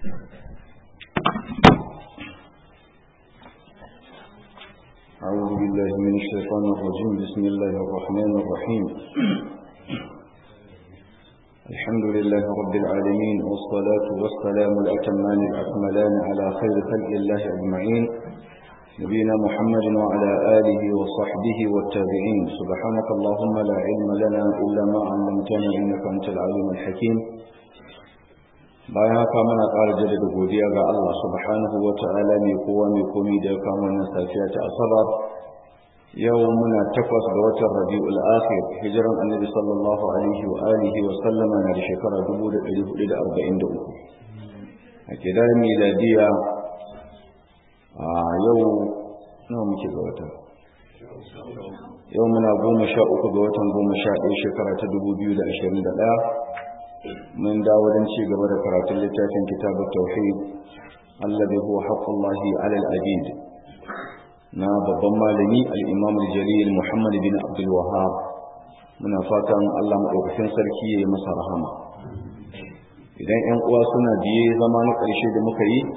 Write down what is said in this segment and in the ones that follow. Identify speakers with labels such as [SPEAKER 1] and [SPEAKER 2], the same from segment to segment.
[SPEAKER 1] أعوذ بالله من الشيطان الرجيم بسم الله الرحمن الرحيم الحمد لله رب العالمين والصلاة والسلام الأتمان الأكملان على خير خلق الله أجمعين نبينا محمد وعلى آله وصحبه والتابعين سبحانك اللهم لا علم لنا إلا ما علمتنا إنك أنت العليم الحكيم bayan haka muna ƙara jaddada godiya ga Allah subhanahu wa ta'ala mai kowa mai komi da ya kama wannan safiya ta asabar yau muna takwas ga watan rabi'ul akhir hijiran annabi sallallahu alaihi wa alihi wa sallama na da shekara 1443 a kidan miladiya a yau nawa muke ga wata yau muna goma sha uku ga watan goma sha ɗaya shekara ta 2021 من داود شي gaba da karatun littafin kitab tauhid alladhi huwa haqqullahi ala al-abid na babban malami al-imam al-jalil muhammad bin abdul wahhab muna fatan Allah madaukakin sarki yayi masa rahama idan 'yan uwa suna biye zama na ƙarshe da muka yi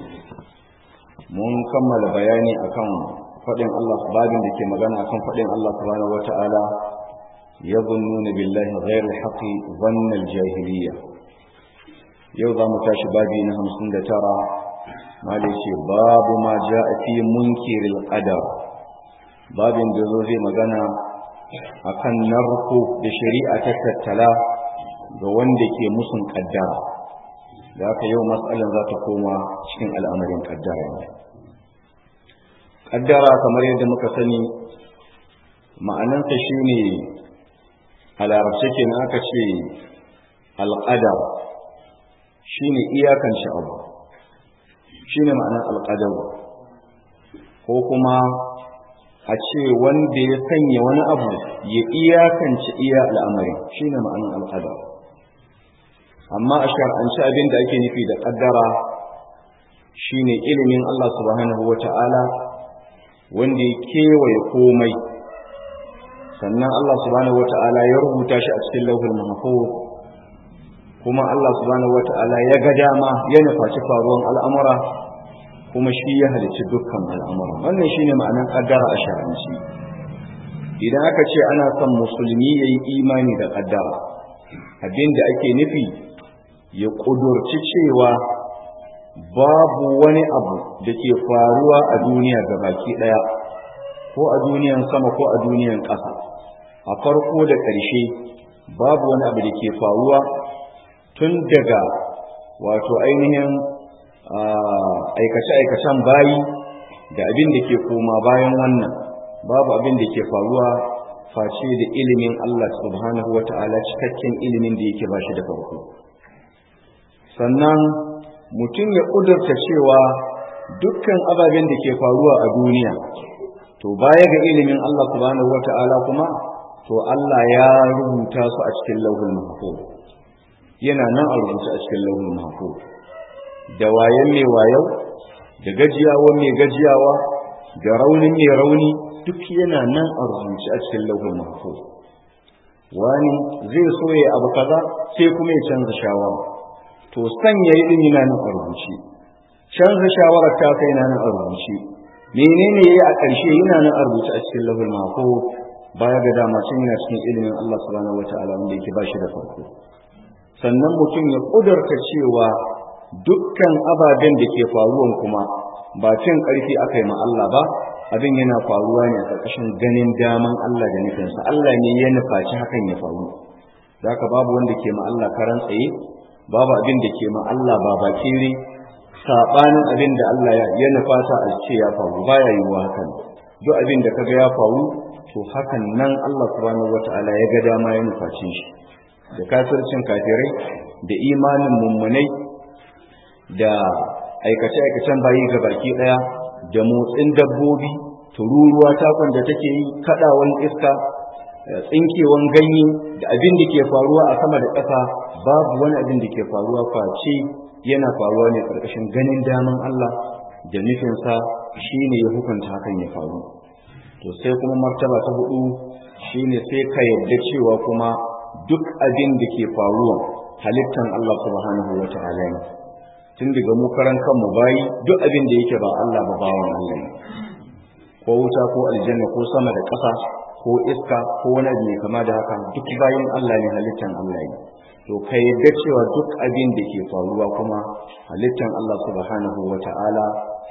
[SPEAKER 1] mun kammala bayani akan faɗin Allah babin da ke magana akan faɗin Allah subhanahu wata'ala يظنون بالله غير الحق ظن الجاهلية يوضع متاش بابي نهم سند ترى ما ليش باب ما جاء في منكر القدر باب جزوزي مغانا akan narko da shari'a ta tattala ga wanda ke musun kaddara da haka yau matsalan za ta koma cikin al'amarin kaddara ne kaddara kamar yadda muka sani ma'anansa shine a larabce ke na aka ce alƙadar shi ne iyakan abu shi ne ma'anar alƙadar ko kuma a ce wanda ya sanya wani abu ya iyakance iya al'amari shi ne ma'anar alƙadar amma a shar'anci abin da ake nufi da ƙaddara shi ne ilimin Allah subhanahu wa ta'ala wanda ya kewaye komai sannan Allah subhanahu wata'ala ya rubuta shi a cikin lauhul mahfuz kuma Allah subhanahu wata'ala ya ga dama ya nufaci faruwan al'amura kuma shi ya halicci dukkan al'amura wannan shine ma'anar kaddara a shar'anci idan aka ce ana son musulmi yayi imani da kaddara abinda ake nufi ya kudurci cewa babu wani abu da ke faruwa a duniya gabaki daya ko a duniyan sama ko a duniyan ƙasa a farko da ƙarshe babu wani abu da ke faruwa tun daga wato ainihin aikace-aikacen bayi da abin da ke koma bayan wannan babu abin da ke faruwa face da ilimin Allah subhanahu wa ta'ala cikakken ilimin da yake bashi da farko sannan mutum ya ƙudurta cewa dukkan ababen da ke faruwa a duniya to baya ga ilimin Allah subhanahu wa ta'ala kuma to Allah ya rubuta su a cikin lauhul mahfuz yana nan a rubuce a cikin lauhul mahfuz da wayan mai wayau da gajiyawa mai gajiyawa da raunin mai rauni duk yana nan a rubuce a cikin lauhul mahfuz wani zai so ya abu kaza sai kuma ya canza shawara to sanya yi din yana nan a rubuce canza shawarar ta kai na nan a rubuce menene yayi a ƙarshe yana nan a rubuce a cikin lauhul mahfuz baya ga dama cin yana cikin ilimin Allah subhanahu wataala wanda yake bashi da farko sannan mutum ya kudurta cewa dukkan ababen da ke faruwan kuma ba cin ƙarfi aka yi ma Allah ba abin yana faruwa ne a ƙarƙashin ganin daman Allah da nufinsa Allah ne ya nufaci hakan ya faru zaka babu wanda ke ma Allah karan tsaye babu abin da ke ma Allah ba bakire sabanin abin da Allah ya nufata a ce ya faru baya yiwuwa hakan duk abin da kaga ya faru to hakan nan Allah subhanahu wata'ala ya ga dama ya nufaci shi da kafircin kafirai da imanin mummunai da aikace-aikacen bayi ga baki daya da motsin dabbobi tururuwa takon da take yi kadawan iska tsinkewan ganye da abin da ke faruwa a sama da ƙasa babu wani abin da ke faruwa face yana faruwa ne ƙarƙashin ganin daman Allah da nufinsa shine ya hukunta hakan ya faru to sai kuma martaba ta hudu shine sai ka yarda cewa kuma duk abin da ke faruwa halittan Allah subhanahu wa ta'ala ne tun daga mu karan kanmu bayi duk abin da yake ba Allah ba bawan Allah ne ko wuta ko aljanna ko sama da ƙasa ko iska ko wani abu mai kama da haka duk bayan Allah ne halittan Allah ne to ka yadda cewa duk abin da ke faruwa kuma halittan Allah subhanahu wa ta'ala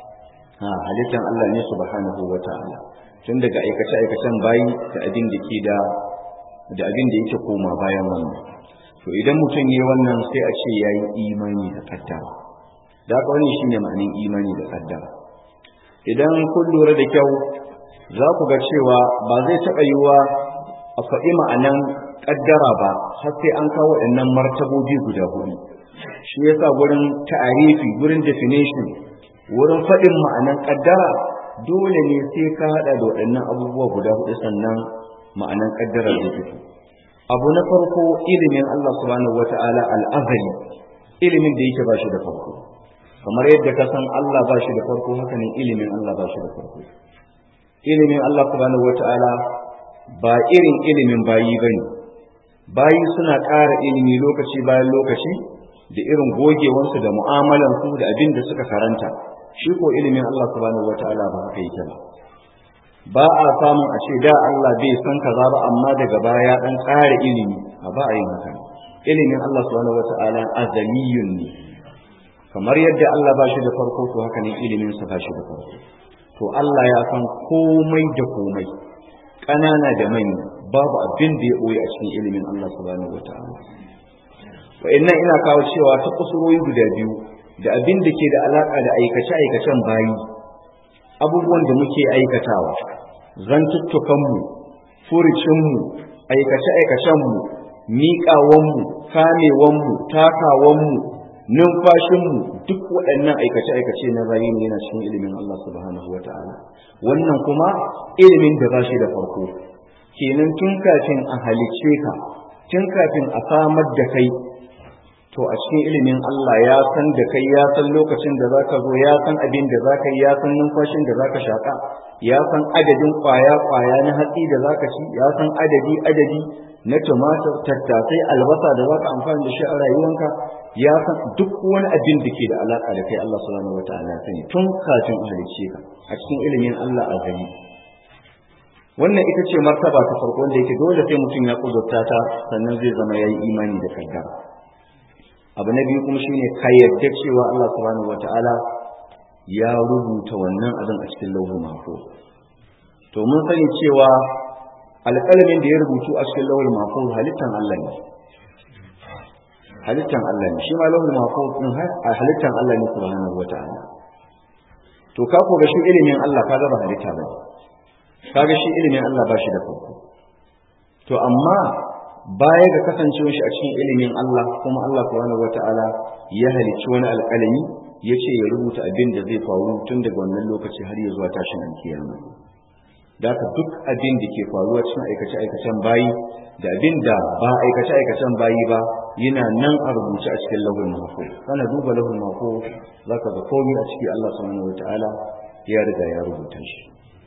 [SPEAKER 1] ha halittan Allah ne subhanahu wa ta'ala tun daga aikace aikacen bayi da abin da ke da da abin da yake koma bayan wannan to idan mutum ne wannan sai a ce yayi imani da kaddara da haka wannan shine ma'anin imani da kaddara idan kun lura da kyau za ku ga cewa ba zai taɓa yiwa a faɗi ma'anan kaddara ba har sai an kawo waɗannan martabobi guda hudu shi yasa gurin ta'arifi gurin definition wurin faɗin ma'anan kaddara dole ne sai ka haɗa da waɗannan abubuwa guda hudu sannan ma'anan kaddara zai fito abu na farko ilimin Allah subhanahu wata'ala al'azali ilimin da yake ba shi da farko kamar yadda ka san Allah ba shi da farko haka ne ilimin Allah ba shi da farko ilimin Allah subhanahu wata'ala ba irin ilimin bayi bane bayi suna ƙara ilimi lokaci bayan lokaci da irin gogewansu da mu'amalansu da abin da suka karanta shi ko ilimin Allah subhanahu wata'ala ba haka yake ba ba a samun a ce da Allah bai san kaza ba amma daga baya dan ƙara ilimi a ba a yin haka ilimin Allah subhanahu wata'ala azaliyun ne kamar yadda Allah ba shi da farko to haka ne ilimin sa ba shi da farko to Allah ya san komai da komai ƙanana da manya babu abin da ya ɓoye a cikin ilimin Allah subhanahu wata'ala wa'annan ina kawo cewa ta kusurori guda biyu da abin da ke da alaƙa da aikace-aikacen bayi abubuwan da muke aikatawa zantuttukanmu furicinmu aikace-aikacenmu miƙawanmu kamewanmu takawanmu numfashinmu duk waɗannan aikace-aikace na bayi ne yana cikin ilimin Allah subhanahu wata'ala wannan kuma ilimin da ba shi da farko kenan tun kafin a halicce ka tun kafin a samar da kai to a cikin ilimin Allah ya san da kai ya san lokacin da zaka zo ya san abin da zaka yi ya san numfashin da zaka shaka ya san adadin kwaya kwaya na hatsi da zaka ci ya san adadi adadi na tumatir tattasai albasa da zaka amfani da shi a rayuwanka ya san duk wani abin da ke da alaka da kai Allah subhanahu wataala ya sani tun kafin a halicce ka a cikin ilimin Allah a gani wannan ita ce martaba ta farko wanda yake dole sai mutum ya kudurta ta sannan zai zama yayi imani da kaddara abu na biyu kuma shine ka yarda cewa Allah subhanahu wataala ya rubuta wannan abin a cikin lauhul mahfuz to mun sani cewa alƙalamin da ya rubutu a cikin lauhul mahfuz halittan Allah ne halittan Allah ne shi ma lauhul mahfuz din halittan Allah ne subhanahu wataala to ka ko ga shi ilimin Allah ka ba halitta ba kaga shi ilimin Allah ba shi da farko to amma baya ga kasancewar shi a cikin ilimin Allah kuma Allah subhanahu wataala ya halicci wani alƙalami ya ce ya rubuta abin da zai faru tun daga wannan lokaci har ya zuwa tashin alkiyama da ka duk abin da ke faruwa cikin aikace-aikacen bayi da abin da ba aikace-aikacen bayi ba yana nan a rubuce a cikin lahul mahfuz kana duba lahul mahfuz zaka ga komai a ciki Allah subhanahu wataala ya riga ya rubuta shi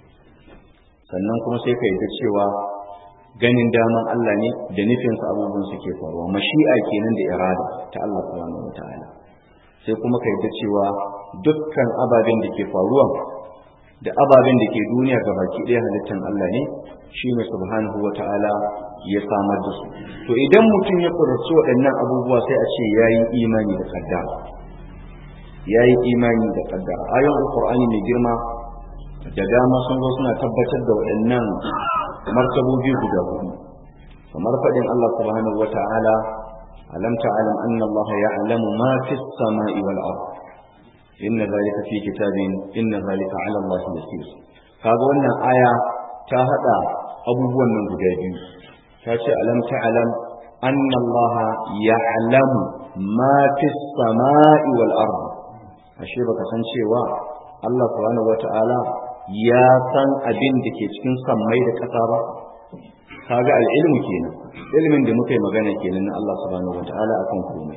[SPEAKER 1] sannan kuma sai ka yarda cewa ganin daman Allah ne da nufinsa abubuwan suke faruwa mashi'a kenan da irada ta Allah subhanahu wataala sai kuma ka yarda cewa dukkan ababen da ke faruwa da ababen da ke duniya ga baki ɗaya halittar Allah ne shi ne subhanahu wataala ya samar da su to idan mutum ya furci waɗannan abubuwa sai a ce yayi imani da kaddara yayi imani da kaddara ayoyin alqur'ani mai girma da dama sun zo suna tabbatar da waɗannan martabobi guda hudu kamar faɗin Allah subhanahu wa ta'ala alam ta'lam anna Allah ya'lamu ma fi as-sama'i wal ard inna zalika fi kitabin inna zalika 'ala Allah yasir kaga wannan aya ta hada abubuwan nan guda biyu ta ce alam ta'lam anna Allah ya'lamu ma fi as-sama'i wal ard ashe baka san cewa Allah subhanahu wa ta'ala ya san abin da ke cikin sammai da ƙasa ba kaga al'ilmu kenan ilimin da muka yi magana kenan na Allah subhanahu wata'ala akan komai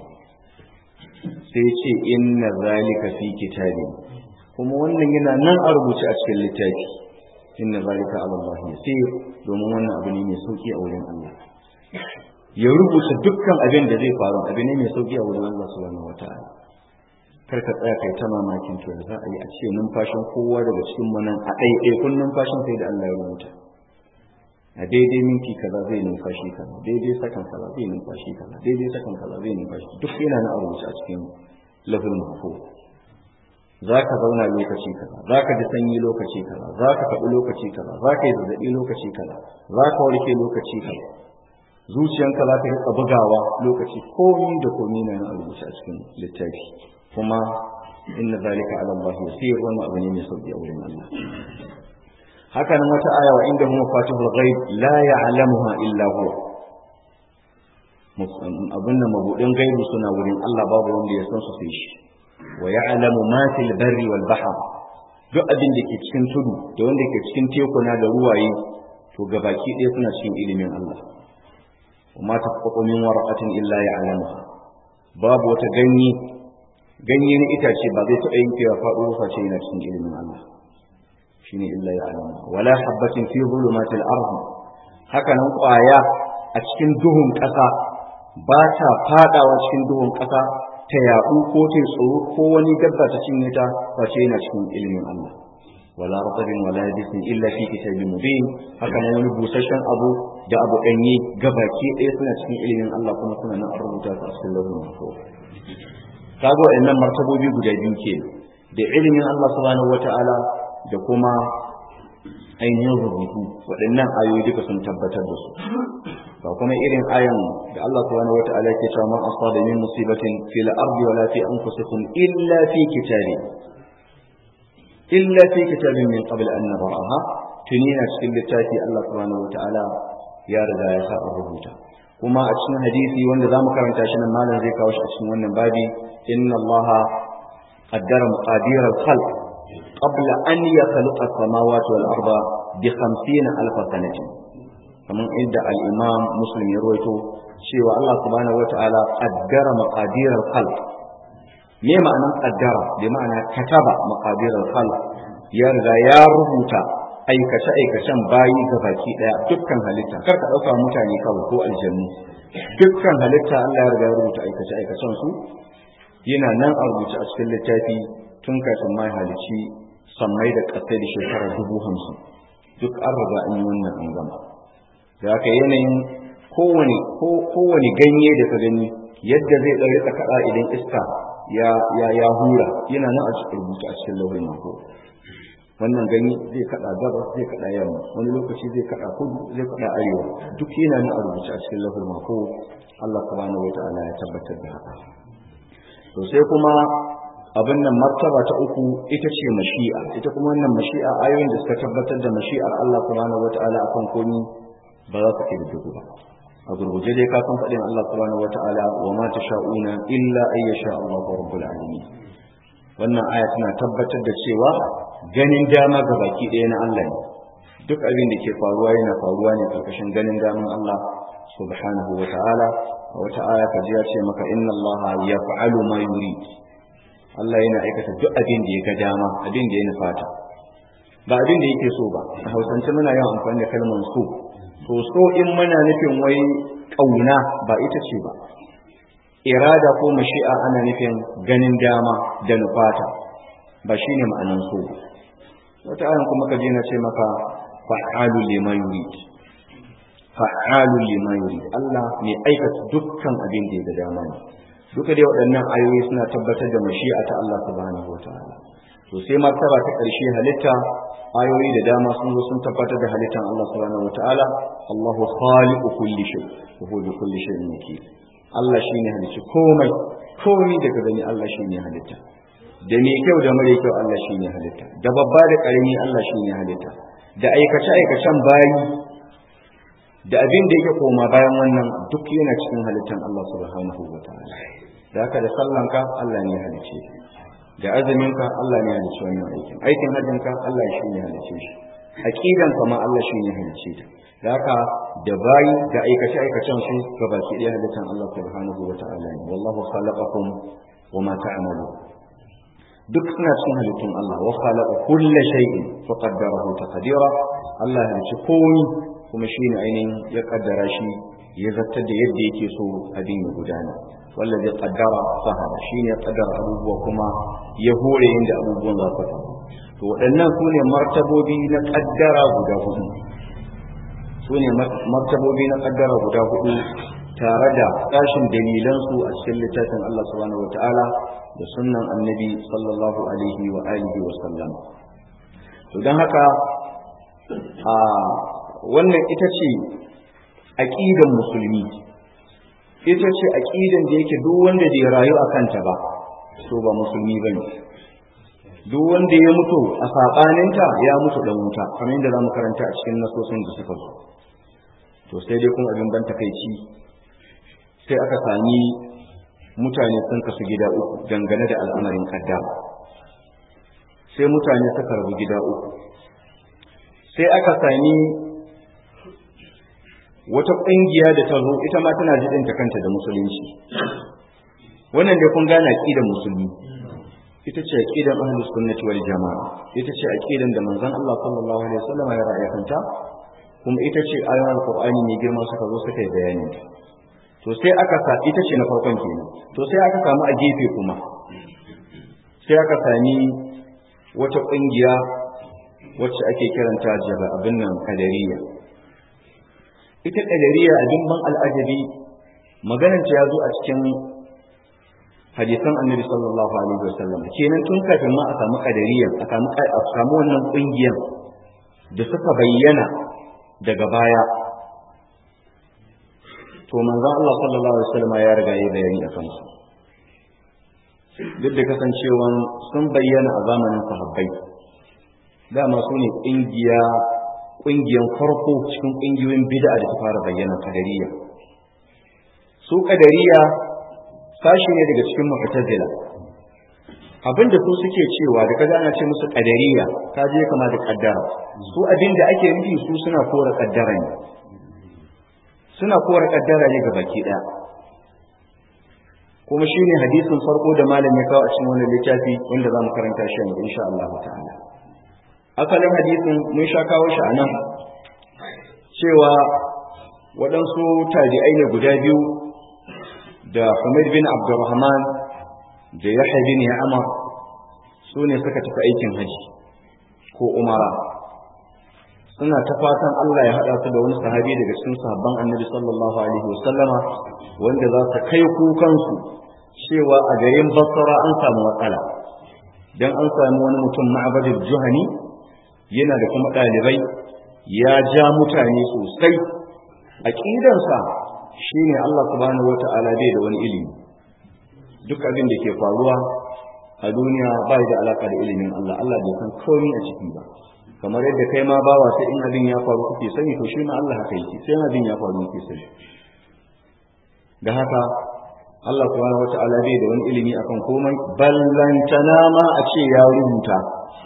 [SPEAKER 1] sai ce inna zalika fi kitabi kuma wannan yana nan a rubuce a cikin littafi inna zalika ala Allah yasir domin wannan abu ne mai sauki a wurin Allah ya rubuta dukkan abin da zai faru abu ne mai sauki a wurin Allah subhanahu wata'ala kar ka tsaya kai ta mamakin to za a yi a ce numfashin kowa daga cikin mu nan a ɗaiɗaikun numfashin sai da Allah ya rubuta a daidai minti kaza zai numfashi kaza daidai sakan kaza zai numfashi kaza daidai sakan kaza zai numfashi duk yana na rubuce a cikin lafin mahfuz za ka zauna lokaci kaza za ka ji sanyi lokaci kaza za ka faɗi lokaci kaza za ka yi zazzaɓi lokaci kaza za ka warke lokaci kaza zuciyanka za ta riƙa bugawa lokaci komi da komi na na rubuce a cikin littafi kuma inna zalika ala Allah yasir wannan abu ne mai sauki a wurin Allah haka nan wata aya wa inda huwa fatihul ghaib la ya'lamuha illa huwa abin da mabudin gaibu suna wurin Allah babu wanda ya san su sai shi wa ya'lamu ma fil barri wal bahr duk abin da ke cikin tudu da wanda ke cikin tekuna da ruwaye to gabaki ɗaya suna cikin ilimin Allah wa ma tafaqu min waraqatin illa ya'lamuha babu wata ganye ganye na itace ba zai taɓa yankewa faɗo face yana cikin ilimin Allah shine illa ya'lamu wala habatin fi zulumatil ardh haka nan ƙwaya a cikin duhun ƙasa ba ta fadawa cikin duhun ƙasa ta yaɗu ko ta tsoro ko wani dabba ta cinye ta face yana cikin ilimin Allah wala ratabin wala yabisin illa fi kitabin mubin haka nan wani busasshen abu da abu danye gabaki ɗaya suna cikin ilimin Allah kuma suna nan a rubuta su a cikin lauhin mahfuz kaga wa'annan martabobi guda biyu ke da ilimin Allah subhanahu wata'ala da kuma ainihin rubutu waɗannan ayoyi duka sun tabbatar da su ba kuma irin ayan da Allah subhanahu wata'ala ke cewa man asaba min musibatin fil ardi wala fi anfusikum illa fi kitabin illa fi kitabin min qabl an nabraha tuni na cikin littafi Allah subhanahu wata'ala ya riga ya sa rubuta kuma a cikin hadisi wanda zamu karanta shi nan malam zai kawo shi a cikin wannan babi inna Allah qaddara maqadir al-khalq qabla an yakhluqa as-samawati wal arda bi 50 alf sanatin kamar inda al-imam muslim ya rawaito cewa Allah subhanahu wata'ala qaddara maqadir al-khalq me ma'anan qaddara bi ma'ana kataba maqadir al-khalq ya riga ya rubuta aikace aikacen bayi ga baki daya dukkan halitta kar ka dauka mutane kawai ko aljannu dukkan halitta Allah ya riga ya rubuta aikace aikacen su yana nan a rubuce a cikin littafi tun kafin mai halici sammai da ƙasai da shekara dubu hamsin duk an riga an yi wannan an gama da haka yanayin kowane kowane ganye da ka gani yadda zai ɗan rika kaɗa idan iska ya ya ya hura yana nan a cikin rubutu a cikin lauhin mako wannan ganye zai kaɗa gabas zai kaɗa yamma wani lokaci zai kaɗa kudu zai kaɗa arewa duk yana nan a rubuce a cikin lauhin mako Allah subhanahu wata'ala ya tabbatar da haka to sai kuma abin nan martaba ta uku ita ce mashi'a ita kuma wannan mashi'a ayoyin da suka tabbatar da mashi'ar Allah subhanahu wata'ala akan komi ba za su ke da dugu ba a gurguje dai ka san faɗin Allah subhanahu wata'ala wa ma tasha'una illa ay yasha Allah rabbul alamin wannan aya tana tabbatar da cewa ganin dama ga baki ɗaya na Allah ne duk abin da ke faruwa yana faruwa ne karkashin ganin daman Allah subhanahu wata'ala a wata aya ka ji ya ce maka inna Allah yaf'alu ma yurid Allah yana aikata duk abin da ya ga dama abin da ya nufata ba abin da yake so ba a hausance muna yawan amfani da kalmar so to so in muna nufin wai kauna ba ita ce ba irada ko mashi'a ana nufin ganin dama da nufata ba shine ma'anan so wata ayan kuma ka je na ce maka fa'alu lima yurid fa'alu lima yurid Allah ne aikata dukkan abin da ya ga dama ne duka dai waɗannan ayoyi suna tabbatar da mashi'a ta Allah subhanahu wataala to sai martaba ta ƙarshe halitta ayoyi da dama sun zo sun tabbatar da halittan Allah subhanahu wataala Allahu khaliqu kulli shay wa huwa bi kulli shay'in wakil Allah shine halicci komai komai daga gani Allah shine halitta da mai kyau da mare kyau Allah shine halitta da babba da ƙarami Allah shine halitta da aikace aikacen bayi da abin da yake koma bayan wannan duk yana cikin halittan Allah subhanahu wataala da haka da sallanka Allah ne ya halice da azuminka Allah ne ya halice wannan aikin aikin hajjinka Allah shi ne ya halice shi aqidanka ma Allah shi ne ya halice ta da haka da bayi da aikace aikacen su gabaki ɗaya halittan Allah subhanahu wataala ne wallahu khalaqakum wa ma ta'malun duk suna cikin halittun Allah wa khalaqa kulla shay'in fa qaddarahu taqdira Allah ya halice komai kuma shine ainihin ya kaddara shi ya zartar da yadda yake so abin ya gudana wallazi qaddara fahada shine ya qaddara abubuwa kuma ya hore inda abubuwan za su faru to waɗannan su ne martabobi na qaddara guda hudu su ne martabobi na qaddara guda hudu tare da kashin dalilansu a cikin littafin Allah subhanahu wataala da sunnan annabi sallallahu alaihi wa alihi wa sallam to don haka a wannan ita ce aƙidan musulmi ita ce aƙidan da yake duk wanda bai rayu a kanta ba to ba musulmi ba ne duk wanda ya mutu a saɓaninta ya mutu ɗan wuta kamar yadda za mu karanta a cikin nasosin da suka zo to sai dai kuma abin ban takaici sai aka sami mutane sun kasu gida uku dangane da al'amarin kaddara sai mutane suka rabu gida uku sai aka sami wata ƙungiya da ta zo ita ma tana jiɗinta kanta da musulunci wannan dai kun gane aƙidan musulmi ita ce aƙidan ahlus sunnati wal jama'a ita ce aƙidan da manzon Allah sallallahu alaihi wasallam ya ra'aya kanta kuma ita ce ayoyin alqur'ani mai girma suka zo suka yi bayani to sai aka sa ita ce na farkon kenan to sai aka samu a gefe kuma sai aka sami wata ƙungiya wacce ake kiranta jaba abin nan kadariya ita kadariya abin ban al'ajabi magananta ya zo a cikin hadisan annabi sallallahu alaihi wasallam kenan tun kafin ma a samu kadariya a samu a samu wannan ƙungiyar da suka bayyana daga baya to manzon Allah sallallahu alaihi wasallam ya riga ya bayani a kansu duk da kasancewan sun bayyana a zamanin sahabbai dama su ne ƙungiya ƙungiyan farko cikin ƙungiyoyin bid'a da ta fara bayyana kadariya su kadariya sashi ne daga cikin mu'tazila abinda su suke cewa da kaza ana ce musu kadariya ka je kama da kaddara su abinda ake nufi su suna kora kaddara ne suna kora kaddara ne ga baki daya kuma shine hadisin farko da malam ya kawo a cikin wannan littafi wanda zamu karanta shi yanzu insha Allah ta'ala asalin hadisin mun sha kawo shi anan cewa waɗansu tabi'ai ne guda biyu da Humayd bin Abdurrahman da Yahya bin Ya'mar su ne suka tafi aikin haji ko umara suna ta fatan Allah ya haɗa su da wani sahabi daga cikin sahabban annabi sallallahu alaihi wasallama wanda za su kai kukansu cewa a garin basra an samu matsala dan an samu wani mutum ma'abadul juhani yana da kuma ɗalibai ya ja mutane sosai aƙidansa shine Allah subhanahu wata'ala bai da wani ilimi duk abin da ke faruwa a duniya ba da alaka da ilimin Allah Allah bai san komai a ciki ba kamar yadda kai ma bawa sai in abin ya faru kuke sani to shi ma Allah haka yake sai abin ya faru kuke sani da haka Allah subhanahu wata'ala bai da wani ilimi akan komai ballantana ma a ce ya rubuta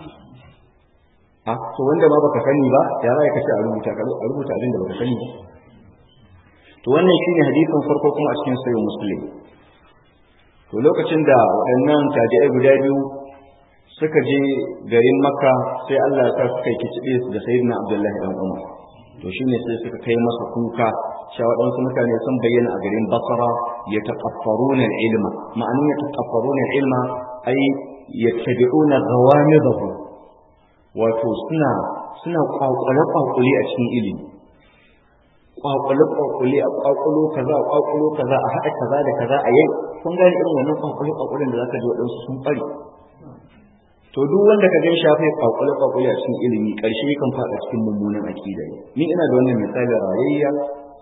[SPEAKER 1] a to wanda ma baka sani ba ya za ka ce a rubuta ka rubuta abin da baka sani ba to wannan shine hadisin farko kuma a cikin sahih muslim to lokacin da waɗannan tabi'ai guda biyu suka je garin makka sai Allah ya sa suka yi kicibe da sayyidina abdullahi dan umar to shine sai suka kai masa kuka cewa waɗansu mutane sun bayyana a garin basra ya taqaffaruna ilma ma'anin ya taqaffaruna ilma ai yattabi'una ghawamidahu wato suna suna kwakwale kwakwale a cikin ilimi kwakwale kwakwale a kwakwalo kaza a kwakwalo kaza a haɗa kaza da kaza a yau kun gane irin wannan kwakwale kwakwalen da zaka ji waɗansu sun ɓare to duk wanda ka gan shafe kwakwale kwakwale a cikin ilimi ƙarshe kan faɗa cikin mummunan aƙida ne ni ina da wannan misali rayayya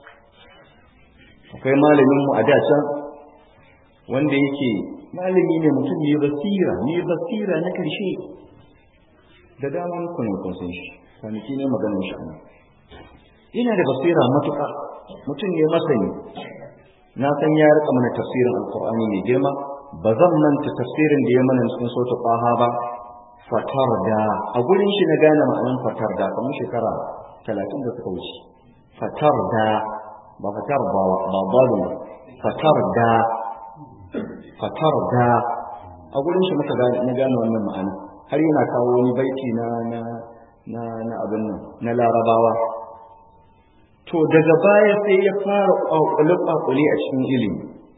[SPEAKER 1] akwai malamin mu a da can wanda yake malami ne mutum ne basira ne basira na ƙarshe da daman ku ne kun san shi kwanaki ne maganin shi yana da basira matuƙa mutum ne masani na san ya rika mana tafsirin alkur'ani mai girma ba zan manta tafsirin da ya mana cikin sautu ƙwaha ba fatar da a gurin shi na gane ma'anin fatar da kamar shekara talatin da suka wuce fatar da ba fatar ba ba balu fatar da fatar da a gurin shi muka gane na gane wannan ma'ana har yana kawo wani baiti na na na na abin nan na larabawa to daga baya sai ya fara kwakule kwakule a cikin ilimi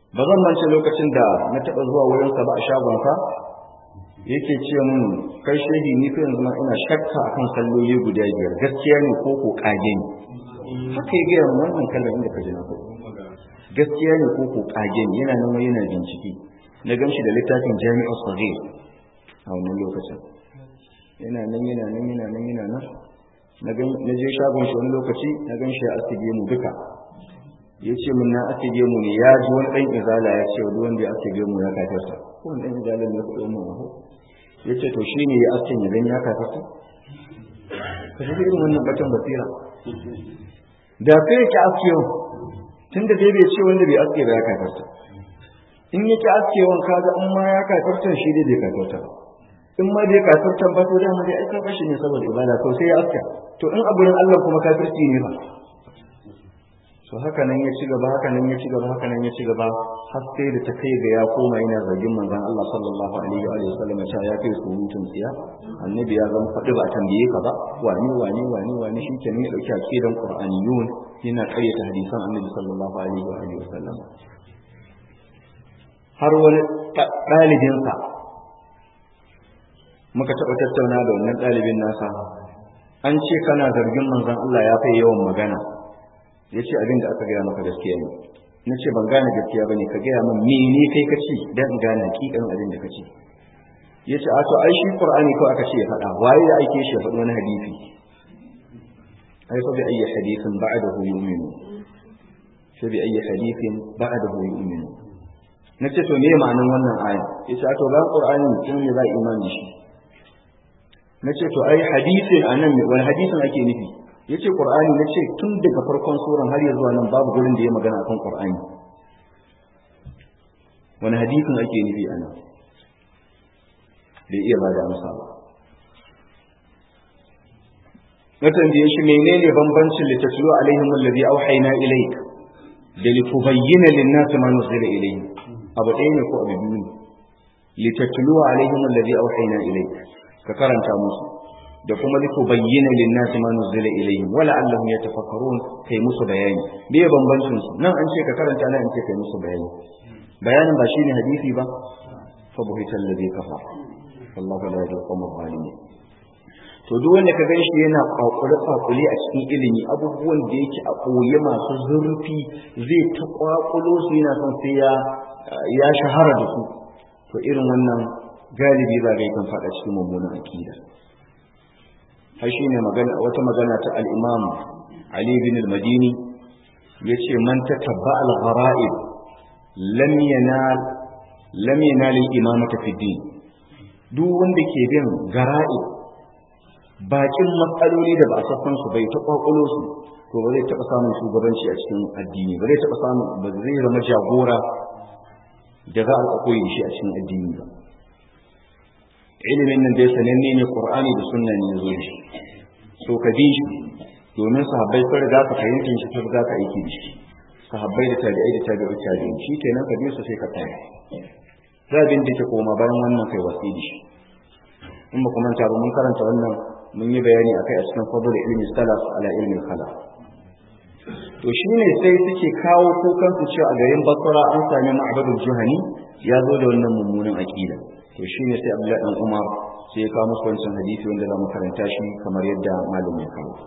[SPEAKER 1] ba zan mance lokacin da na taɓa zuwa wurinsa ba a shagonsa yake ce mun kai shehi ni fa yanzu ma ina shakka akan salloli guda biyar gaskiya ne ko ko kage ne haka ya gaya mun wannan kallon inda ka ji na gaskiya ne ko ko kage ne yana nan yana bincike na gamshi da littafin jami'u sahih a wannan lokacin yana nan yana nan yana nan yana nan na je shagon shi wani lokaci na gan shi ya asige mu duka ya ce min na asige mu ne ya ji wani ɗan izala ya ce wani wanda ya asige mu ya kafarta ko wani ɗan izala ne kuɗi mu maho ya ce to shi ne ya aske ya gani ya kafarta ka shi irin wannan batan basira da sai ya ki askewan tun da dai bai ce wanda bai aske ba ya kafarta in ya ki askewan kaga in ma ya kafarta shi dai bai kafarta ba in ma bai kafirtan ba to da mu dai ai ka shi ne saboda ibada to sai ya aska to in a gurin Allah kuma kafirci ne ba so haka nan ya ci gaba haka nan ya ci gaba haka nan ya ci gaba har sai da ta kai ga ya koma yana zargin manzon Allah sallallahu alaihi wa sallam cewa ya kai surutun tsiya annabi ya zama faɗi ba a tambaye ka ba wani wani wani wani shi kenan ya dauki akidan qur'aniyun yana karyata hadisan annabi sallallahu alaihi wa sallam har wani ɗalibinsa muka taɓa tattauna da wannan ɗalibin nasa an ce kana zargin manzon Allah ya kai yawan magana ya ce abin da aka gaya maka gaskiya ne na ce ban gane gaskiya ba ne ka gaya min mene kai ka ce don in gane hakikan abin da ka ce ya ce a to ai shi qur'ani ko aka ce ya faɗa waye ya aike shi ya faɗi wani hadisi ai fa bi ayyi hadithin ba'dahu yu'minu fa bi ayyi hadithin ba'dahu yu'minu na ce to me ma'anin wannan aya ya ce a to bayan qur'ani kin ne za a imani shi na ce to ai hadisin anan wani hadisin ake nufi yace qur'ani nace tun daga farkon suran har ya zuwa nan babu gurin da ya magana akan qur'ani wani hadisin ake nufi anan bai iya bada amsa ba na tambaye shi menene bambancin litatlu alaihim alladhi auhayna ilayk da litubayyana lin-nasi ma nuzila ilayhim abu ɗaya ne ko abu biyu ne litatlu alaihim alladhi auhayna ilayk ka karanta musu da kuma liku bayyana linnasi ma nuzila ilayhim wala allahum yatafakkarun kai musu bayani me bambancin su nan an ce ka karanta nan an ce kai musu bayani bayanin ba shine hadisi ba fa buhita alladhi kafa wallahu la yahdi al-qawm adh-dhalimin to duk wanda ka gan shi yana kwakule kwakule a cikin ilimi abubuwan da yake a koye masu zurfi zai ta kwakulo su yana son sai ya ya shahara da su to irin wannan galibi za ga kan faɗa cikin mummunan akida har shi ne wata magana ta al'imam Ali bin al-Madini ya ce man ta tabba al-ghara'ib lam yanal imamata fi din duk wanda ke bin gara'ib bakin matsaloli da ba a sassan su bai ta kwakwalo su to ba zai taɓa samun shugabanci a cikin addini ba zai taɓa samun ba zai zama jagora da za a koyi shi a cikin addini ba ilimin nan dai sananne ne qur'ani da sunna ne yazo shi so ka bi shi domin sahabbai sun riga ka fahimtar shi sun riga ka aiki da shi sahabbai da tabi'ai da tabi'u tabi'in shi kenan ka bi su sai ka tsaya zabin da ke koma bayan wannan kai wasi da shi in ba kuma ba mun karanta wannan mun yi bayani akai a cikin fadl ilmi salaf ala ilmi khalaf to shine sai suke kawo kukan su cewa a garin Basra an sami Ma'badul Juhani ya zo da wannan mummunan aqida to shine sai Abdullahi dan Umar sai ya kawo musu wancan hadisi wanda za mu karanta shi kamar yadda malamin ya kawo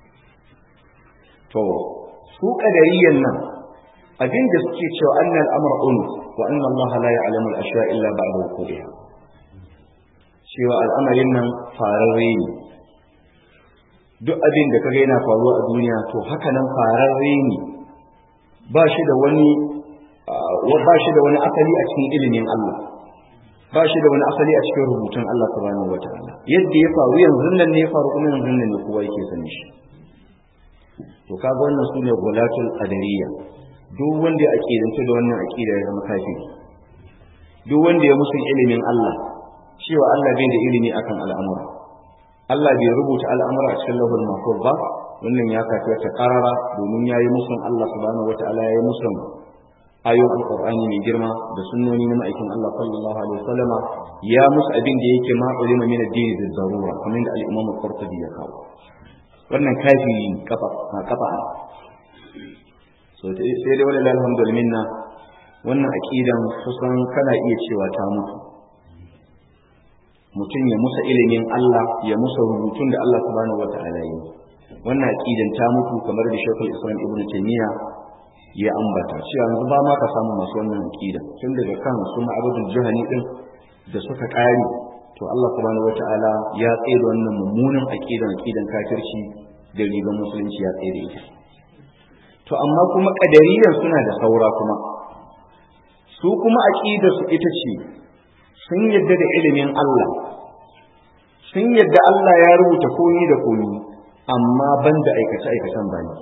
[SPEAKER 1] to su kadariyan nan abin da suke cewa annal amra unuf wa anna Allah la ya'lamu al-ashya illa ba'da wuqu'iha cewa al'amarin nan fararre ne duk abin da kaga yana faruwa a duniya to haka nan fararre ne ba shi da wani ba shi da wani asali a cikin ilimin Allah ba shi da wani asali a cikin rubutun Allah subhanahu wataala yadda ya faru yanzu nan ne ya faru kuma yanzu nan ne kowa yake sani shi to kaga wannan sune gulatul qadariyya duk wanda ya aqidanta da wannan aqida ya zama kafiri duk wanda ya musun ilimin Allah cewa Allah bai da ilimi akan al'amura Allah bai rubuta al'amura a cikin lahul mahfuz ba wannan ya kafi ta karara domin yayi musun Allah subhanahu wataala yayi musun ayoyin alqur'ani mai girma da sunnoni na ma'aikin Allah sallallahu alaihi wasallam ya musu abin da yake ma ulima min ad-din da darura kamar da al-Imam al-Qurtubi ya kawo wannan kafiri kafa kafa so sai dai wallahi alhamdulillah wannan aqidan kusan kana iya cewa ta mutu mutum ya musa ilimin Allah ya musa rubutun da Allah subhanahu wata'ala yi wannan aqidan ta mutu kamar da Sheikhul Islam Ibn Taymiyyah ya ambata cewa yanzu ba ma ka samu masu wannan aqida tun daga kan su ma'abudul jahani din da suka kare to Allah subhanahu wata'ala ya tsaye da wannan mummunan aqidan aqidan kafirci da riban musulunci ya tsaye da ita to amma kuma kadariyan suna da saura kuma su kuma aqidar su ita ce sun yadda da ilimin Allah sun yadda Allah ya rubuta komi da komi amma banda aikace aikacen bani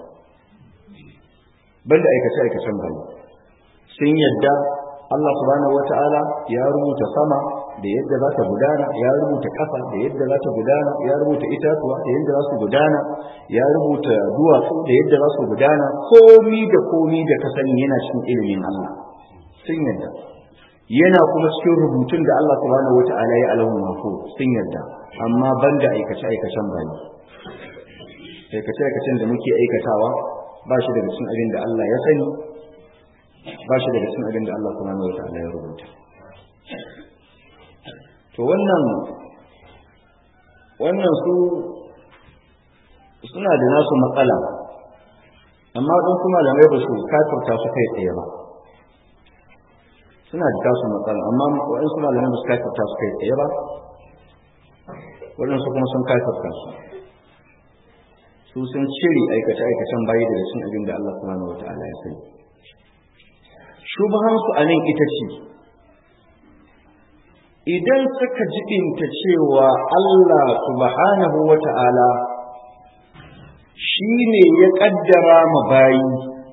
[SPEAKER 1] banda aikace aikacen bani sun yadda Allah subhanahu wata'ala ya rubuta sama da yadda za ta gudana ya rubuta ƙasa da yadda za ta gudana ya rubuta itatuwa da yadda za su gudana ya rubuta duwatsu da yadda za su gudana komi da komi da ka sani yana cikin ilimin Allah sun yadda yana kuma cikin rubutun da Allah subhanahu wata'ala ya alahu mako sun yadda amma banda aikace aikacen bani aikace aikacen da muke aikatawa ba shi daga cikin abin da Allah ya sani ba shi daga cikin abin da Allah subhanahu wata'ala ya rubuta to wannan wannan su suna da nasu matsala amma don kuma malamai ba su kafirta su kai tsaye ba suna da tasu matsala amma waɗansu malamai ba su kafirta su kai tsaye ba waɗansu kuma sun kafirta su su sun cire aikace-aikacen bayi daga cin abin da Allah subhanahu wa ta'ala ya sani shubahansu a nan ita ce idan suka jibinta cewa Allah subhanahu wa ta'ala shi ne ya ƙaddara ma bayi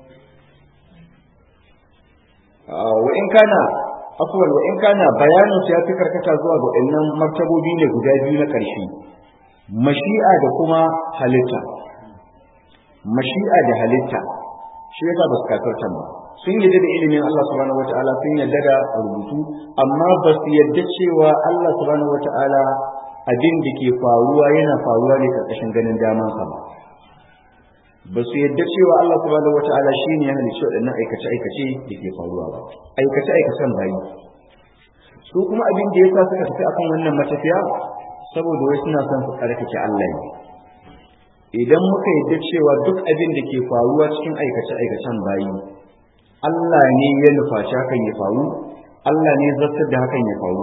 [SPEAKER 1] wa in kana afuwar wa in kana bayanin ya fi karkata zuwa ga waɗannan martabobi ne guda biyu na ƙarshe mashi'a da kuma halitta mashi'a da halitta shi yasa ba su kafirta ba sun yadda da ilimin Allah subhanahu wata'ala sun yadda da rubutu amma ba su yadda cewa Allah subhanahu wata'ala abin da ke faruwa yana faruwa ne karkashin ganin damansa ba ba su yadda cewa Allah subhanahu wata'ala shi ne ya halicci waɗannan aikace aikace da ke faruwa ba aikace aikacen bayi su kuma abin da yasa suka tafi akan wannan matafiya saboda wai suna son su tsarkake Allah ne idan muka yadda cewa duk abin da ke faruwa cikin aikace aikacen bayi Allah ne ya nufaci hakan ya faru, Allah ne zartar da hakan ya faru.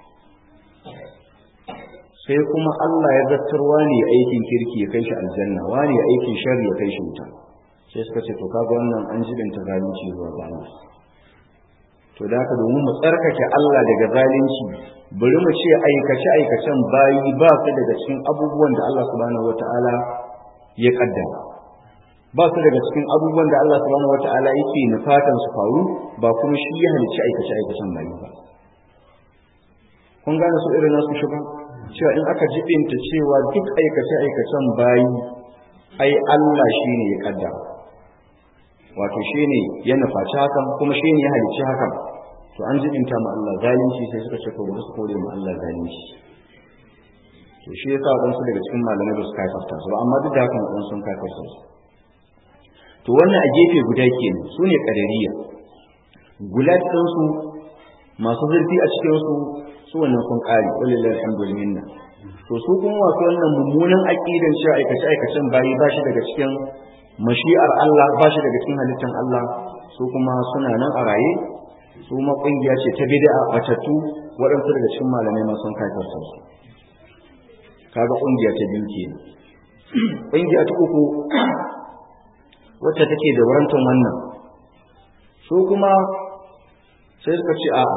[SPEAKER 1] Sai kuma Allah ya zartar wani ya aikin kirki ya kai shi aljanna, wani ya aikin shari ya kai shi wuta. Sai suka ce, to kaga wannan an jibinta zalunci zuwa ga Allah. To da haka domin mu tsarkake Allah daga zalunci, bari mu ce aikace aikacen bayi ba su daga cikin abubuwan da Allah subhanahu wata'ala ya kaddara. ba su daga cikin abubuwan da Allah subhanahu wata'ala yake nufatan su faru ba kuma shi ya halicci aikace aikacen bayi ba kun gane su irin nasu shi ba cewa in aka jibinta cewa duk aikace aikacen bayi ai Allah shi ne ya kaddara wato shi ne ya nufaci hakan kuma shi ne ya halicci hakan to an jibinta ma Allah zalunci sai suka ce ko ba su kore ma Allah zalunci to shi yasa wadansu daga cikin malamai ba su kafarta su ba amma duk da haka wadansu sun kafarta su to wannan a gefe guda kenan su ne ƙadariya gulat ɗinsu masu zurfi a cikinsu su wannan sun ƙari walillahi alhamdulillah to su kuma wasu wannan mummunan aƙidan cewa aikace aikacen bayi ba shi daga cikin mashi'ar Allah ba shi daga cikin halittar Allah su kuma suna nan a raye su ma ƙungiya ce ta bid'a batattu waɗansu daga cikin malamai ma sun kaifarsa su kaga ƙungiya ta biyu kenan ƙungiya ta uku wacce take da warantan wannan su kuma sai suka ce a'a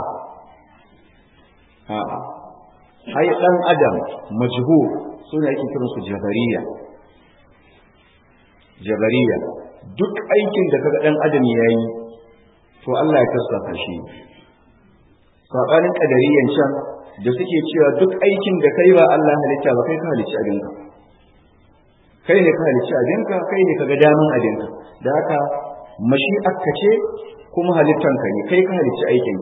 [SPEAKER 1] a'a ai dan adam majhu suna yake kiran su jabariya jabariya duk aikin da kaga dan adam yayi to Allah ya kasafa shi sabanin kadariyan can da suke cewa duk aikin da kai ba Allah halitta ba kai ka halicci abinka kai ne ka halicci abinka kai ne ka ga daman abinka da haka mashi'arka ce kuma halittanka ne kai ka halicci aikin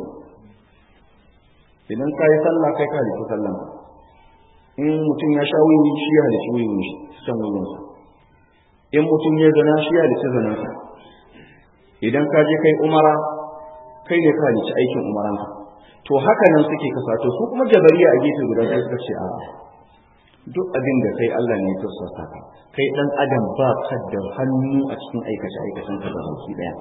[SPEAKER 1] idan ka yi sallah kai ka halicci sallan in mutum ya sha wuyi shi ya halicci wuyin shi san wuyinsa in mutum ya zana shi ya halicci zanansa idan ka je kai umara kai ne ka halicci aikin umaranka to haka nan suke kasato su kuma jabariya a gefe guda sai suka ce a duk abin da kai Allah ne ya tursasa ka kai dan adam ba ka da hannu a cikin aikace aikacen ka da baki daya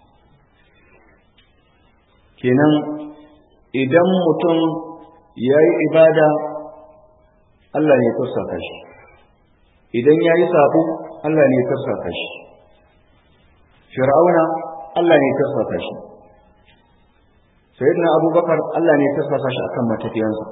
[SPEAKER 1] kenan idan mutum ya yi ibada Allah ne ya tursasa shi idan ya yi sabo Allah ne ya tursasa shi fir'auna Allah ne ya tursasa shi sayyidina abubakar Allah ne ya tursasa shi akan matafiyansa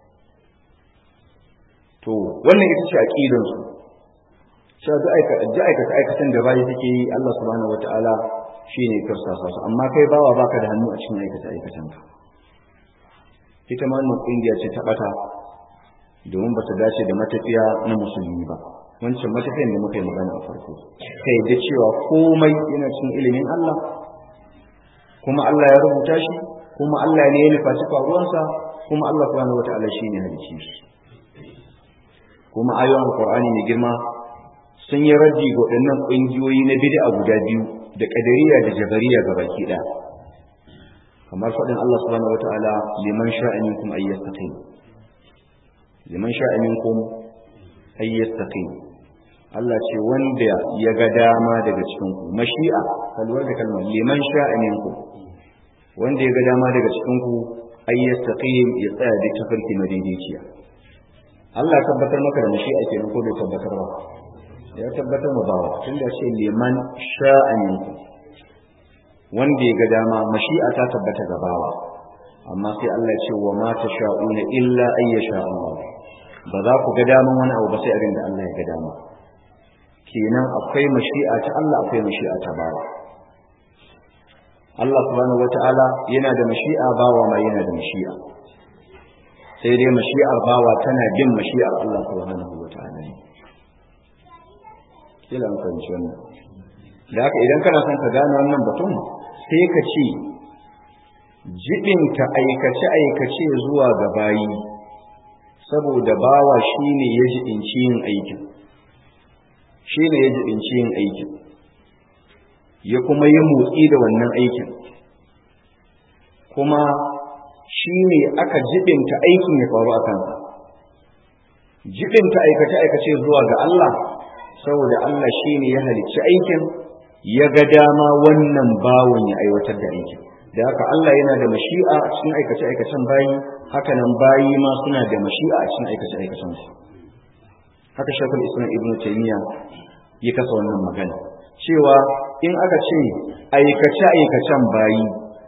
[SPEAKER 1] to wannan ita ce aqidan su cewa duk aika aikata aikatan da bayi suke yi Allah subhanahu wataala shine tursasa su amma kai bawa baka da hannu a cikin aikata aikatan ka ita ma wannan kungiya ce ta bata domin ba ta dace da matafiya na musulmi ba wancan matafiyan da muka yi magana a farko kai da cewa komai yana cikin ilimin Allah kuma Allah ya rubuta shi kuma Allah ne ya nufaci faruwansa kuma Allah subhanahu wataala shine halicci shi kuma ayoyin alqur'ani mai girma sun yi raddi ga waɗannan ƙungiyoyi na bid'a guda biyu da ƙadariya da jabariya ga baki ɗaya kamar faɗin Allah subhanahu wataala liman sha'a minkum ay yastaqim liman sha'a minkum ay yastaqim Allah ce wanda ya ga dama daga cikin ku mashi'a kalwar da kalmar liman sha'a minkum wanda ya ga dama daga cikin ku ay yastaqim ya tsaya da tafarki madaidaiciya Allah tabbatar maka da mashi'a kenan ko bai tabbatar ba ya tabbatar ma bawa tunda ce liman sha'a minkum wanda ya ga dama mashi'a ta tabbata ga bawa amma sai Allah ya ce wa ma tasha'una illa ay yasha Allah ba za ku ga daman wani abu ba sai abin da Allah ya ga dama kenan akwai mashi'a ta Allah akwai mashi'a ta bawa Allah subhanahu wata'ala yana da mashi'a bawa ma yana da mashi'a sai dai mashi'ar bawa tana bin mashi'ar Allah subhanahu wata'ala ne kila an fahimci wannan da haka idan kana son ka gane wannan batun sai ka ce jibinta aikace-aikace zuwa ga bayi saboda bawa shine ya jibinci yin aikin shine ya jibinci yin aikin ya kuma yi motsi da wannan aikin kuma shine aka jibinta aikin ya faru a kansa jibinta aikace-aikace zuwa ga Allah saboda Allah shine ya halicci aikin ya ga dama wannan bawon ya aiwatar da aikin da haka Allah yana da mashi'a a cikin aikace-aikacen bayi haka nan bayi ma suna da mashi'a a cikin aikace-aikacen su haka shakul islam ibnu taymiya ya kasa wannan magana cewa in aka ce aikace-aikacen bayi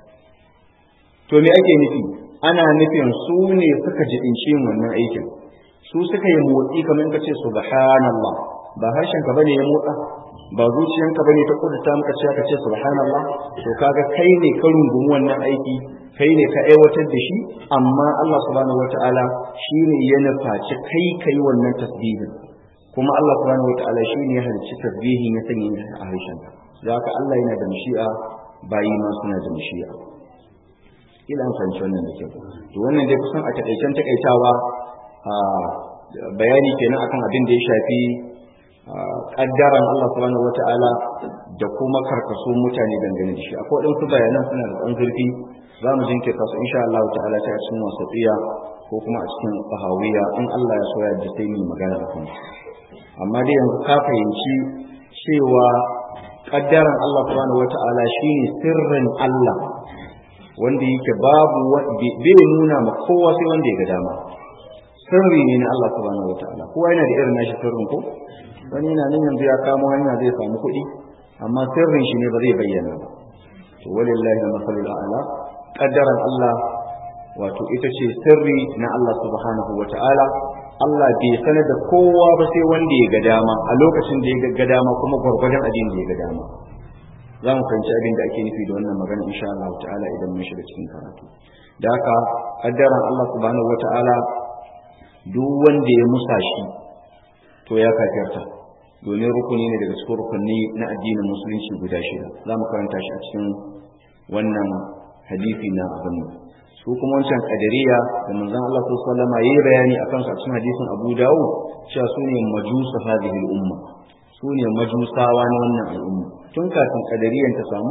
[SPEAKER 1] to me ake nufi ana nufin su ne suka jibinci yin wannan aikin su suka yi motsi kamar in ka ce subhanallah ba harshen ka bane ya motsa ba zuciyanka bane ta kudurta maka cewa ka ce subhanallah to kaga kai ne ka rungumi wannan aiki kai ne ka aiwatar da shi amma Allah subhanahu wataala shine ya nufaci kai kai wannan tasbihin kuma Allah subhanahu wataala shine ya halicci tasbihin ya sanya a harshen ka da haka Allah yana da mashi'a bayi ma suna da mashi'a kila an fahimci wannan da kyau to wannan dai kusan a takaicen takaitawa a bayani kenan akan abin da ya shafi kaddaran Allah subhanahu wata'ala da kuma karkaso mutane dangane da shi akwai waɗansu bayanan suna da ɗan zurfi za mu jinkirta su insha Allah ta'ala ta cikin wasatsiya ko kuma a cikin fahawiya in Allah ya so ya ji sai mu magana a kan amma dai yanzu ka fahimci cewa kaddaran Allah subhanahu wata'ala shine sirrin Allah wanda yake babu bai nuna ma kowa sai wanda ya ga dama sirri ne na Allah subhanahu wata'ala kowa yana da irin nashi sirrin ko wani yana nan yanzu ya kamo hanya zai samu kuɗi amma sirrin shi ne ba zai bayyana ba to walillahi masalul a'la qaddaran Allah wato ita ce sirri na Allah subhanahu wata'ala Allah bai sanar da kowa ba sai wanda ya ga dama a lokacin da ya ga dama kuma gwargwadon abin da ya ga dama za mu fahimci abin da ake nufi da wannan magana insha Allah ta'ala idan mun shiga cikin karatu da haka qaddaran Allah subhanahu wata'ala duk wanda ya musa shi to ya kafirta domin rukuni ne daga cikin rukunni na addinin musulunci guda shida za mu karanta shi a cikin wannan hadisi na abin su kuma wancan kadariya da manzon Allah sallallahu alaihi wasallam yayi bayani akan su a cikin hadisin Abu Dawud cewa su ne majusu hadhihi umma su ne majusawa na wannan al'umma tun kafin kadariyan ta samu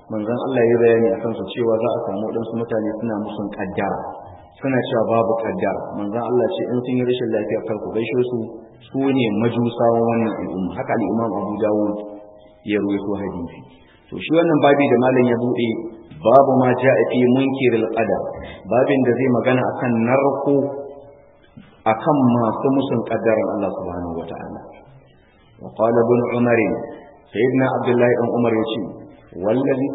[SPEAKER 1] manzon Allah ya bayani akan su cewa za a samu wadansu mutane suna musun kaddara suna cewa babu kaddara manzon Allah ce in sun yi rashin lafiya kar ku gaishe su su ne majusawan wannan al'umma haka al-Imam Abu Dawud ya ruwaito hadisi to shi wannan babi da malam ya bude babu ma ja'a fi munkiril qadar babin da zai magana akan narko akan masu musun kaddaran Allah subhanahu wataala wa qala ibn umar sayyidina abdullahi ibn umar yace wallazi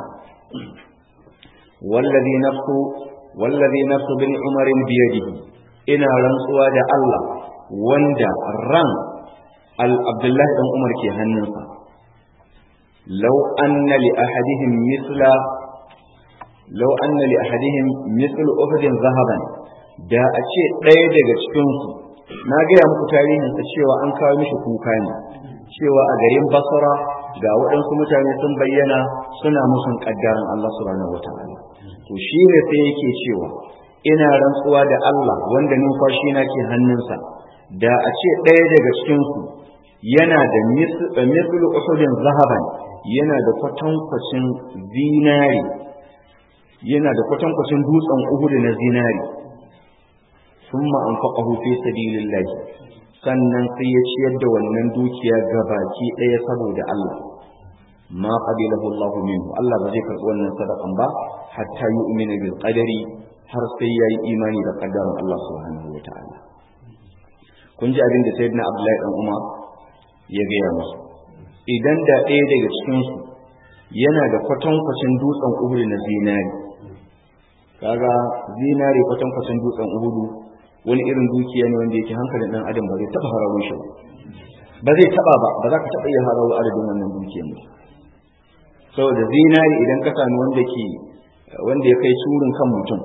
[SPEAKER 1] wallazi nafsu wallazi nafsu bin umar biyadihi ina rantsuwa da Allah wanda ran al abdullahi ibn umar ke hannunsa law anna li ahadihim mithla law anna li ahadihim mithlu uhudin zahaban da a ce ɗaya daga cikinsu na gaya muku tarihinsa cewa an kawo mishi kuka ne cewa a garin basra ga waɗansu mutane sun bayyana suna musun ƙaddaran Allah subhanahu wa ta'ala to shi ne sai yake cewa ina rantsuwa da Allah wanda numfashi na ke hannunsa da a ce ɗaya daga cikinsu yana da mislu uhudin zahaban yana da kwatankwacin zinari yana da kwatankwacin dutsen uhudu na zinari ثم أنفقه في سبيل الله sannan sai ya ciyar da wannan dukiya gabaki ɗaya saboda Allah ma qabilahu Allah minhu Allah ba zai karɓi wannan sadakan ba hatta yu'mina bil qadari har sai yayi imani da qaddarin Allah subhanahu wataala kun ji abin da sayyidina Abdullahi dan Umar ya gaya musu idan da ɗaya daga cikin su yana da kwatankwacin dutsen Uhud na zinari kaga zinari kwatankwacin dutsen Uhud wani irin dukiya ne wanda yake hankalin dan adam ba zai taba harawo shi ba zai taba ba ba za ka taba iya harawo adadin wannan dukiyar ba saboda zinari idan ka sami wanda ke wanda ya kai surin kan mutum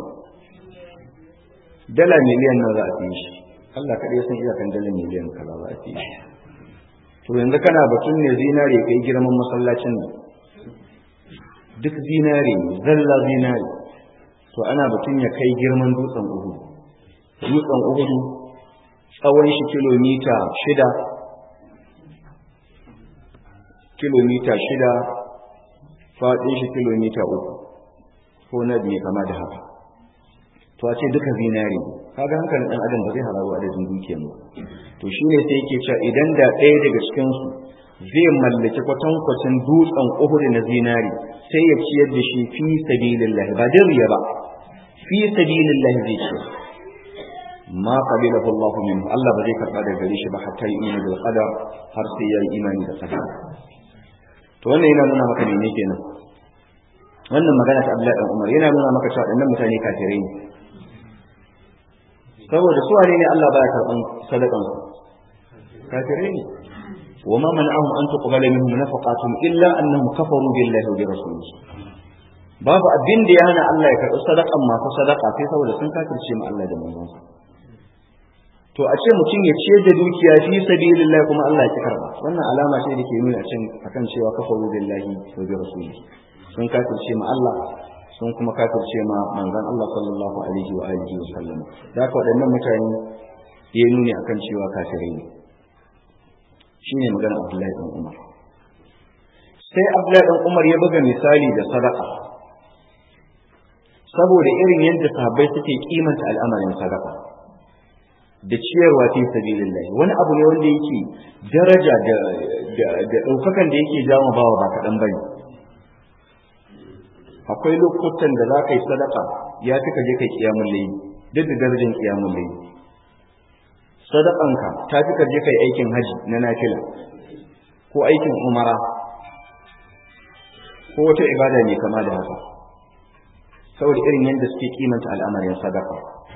[SPEAKER 1] dala miliyan nan za a fi shi Allah kaɗai ya san iyakan dala miliyan kaza za a fi shi to yanzu kana batun ne zinari kai girman masallacin nan duk zinari zalla zinari to ana batun ya kai girman dutsen uhu dutsen uhudu tsawon shi kilomita shida kilomita shida faɗin shi kilomita uku ko na biyu kama da haka to a ce duka zinari kaga hankalin ɗan adam ba zai hararu adadin dukiyar ba to shi ne sai yake cewa idan da ɗaya daga cikinsu zai mallaki kwatankwacin dutsen uhudu na zinari sai ya ciyar da shi fi sabilillah ba dan riya ba fi sabilillah zai ciyar ma qabilahu Allah minhu Allah ba zai karba daga gare shi ba hatta yi imani bil qadar har sai yayi imani da qadar to wannan yana nuna maka ne kenan wannan magana ta Abdullahi dan Umar yana nuna maka cewa dannan mutane kafirai ne saboda su wane ne Allah baya karban sadakan su kafirai ne wa ma man'ahum an tuqbala minhum nafaqatuhum illa annahum kafaru billahi wa bi rasulihi babu abin da ya hana Allah ya karɓi sadakan masu sadaka sai saboda sun kafirce ma Allah da manzonsa to a ce mutum ya ciyar da dukiya fi sabilillah kuma Allah ya karba wannan alama ce da ke nuna a cin akan cewa kafaru billahi wa bi rasulihi sun kafirce ma Allah sun kuma kafirce ma manzon Allah sallallahu alaihi wa alihi wa sallam da ka waɗannan mutane ya nuni akan cewa kafirai ne shine magana Abdullahi dan Umar sai Abdullahi dan Umar ya buga misali da sadaka saboda irin yadda sahabbai suke kimanta al'amarin sadaka da ciyarwa fi sabilillah wani abu ne wanda yake daraja da da daukakan da yake jawo bawa ba kaɗan bane akwai lokutan da za ka yi sadaka ya fi ka je kai kiyamun layi duk da darajar kiyamun layi sadakanka ta fi ka je kai aikin haji na nafila ko aikin umara ko wata ibada ne kama da haka saboda irin yadda suke kimanta al'amarin sadaka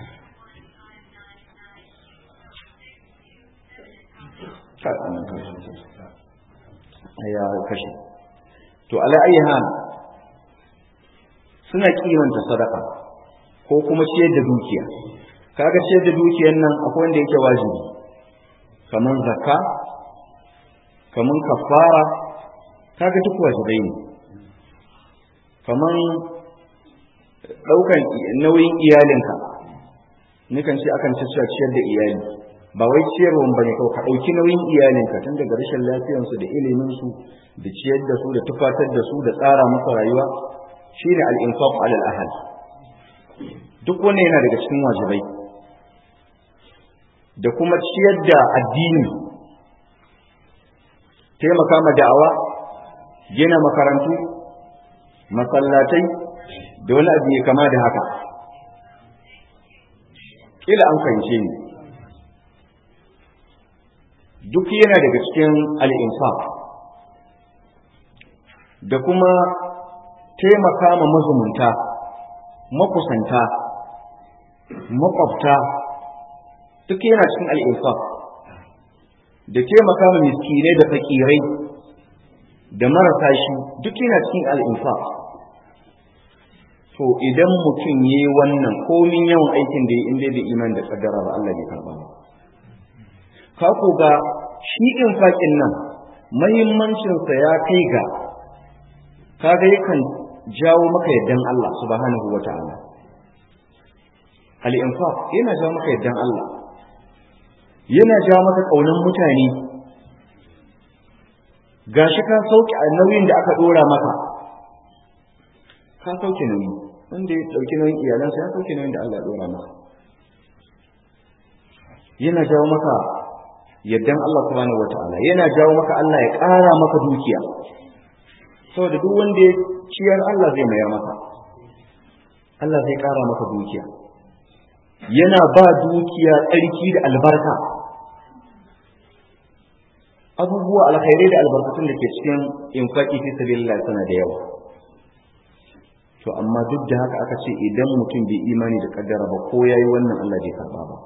[SPEAKER 1] ya kashe to ala ayi hal suna kimanta sadaka ko kuma ciyar da dukiya kaga ciyar da dukiyar nan akwai wanda yake wajibi kaman zakka kaman kafara kaga duk wajibai ne kaman daukan nauyin iyalinka nukan ce akan ciyar da iyali ba wai ciyarwan bane kawai ka ɗauki nauyin iyalinka tun daga rashin lafiyarsu da iliminsu da ciyar da su da tufatar da su da tsara musu rayuwa shine al-infaq alal ahad duk wannan yana daga cikin wajibai da kuma ciyar da addini taimaka ma da'awa gina makarantu masallatai da wani abu ya kama da haka kila an fahimce ni duk yana daga cikin al'infaq da kuma taimaka ma mazumunta makusanta makwabta duk yana cikin al'infaq da taimaka ma miskinai da fakirai da marasa shi duk yana cikin al'infaq to idan mutum ya yi wannan komin yawan aikin da ya inda da iman da kaddara ba Allah bai karba ba ka ku ga shi infaƙin nan mahimmancinsa ya kai ga kaga yakan jawo maka yaddan Allah subhanahu wa ta'ala al-infaq yana jawo maka yaddan Allah yana jawo maka kaunan mutane gashi ka sauke a nauyin da aka dora maka ka sauke nauyi wanda ya dauki nauyin iyalansa ya sauke nauyin da Allah ya dora maka yana jawo maka yaddan Allah subhanahu wataala yana jawo maka Allah ya ƙara maka dukiya saboda duk wanda ya ciyar Allah zai mayar maka Allah zai ƙara maka dukiya yana ba dukiya tsarki da albarka abubuwa alkhairai da albarkatun da ke cikin infaki fi sabilillah suna da yawa to amma duk da haka aka ce idan mutum bai imani da kaddara ba ko yayi wannan Allah bai karba ba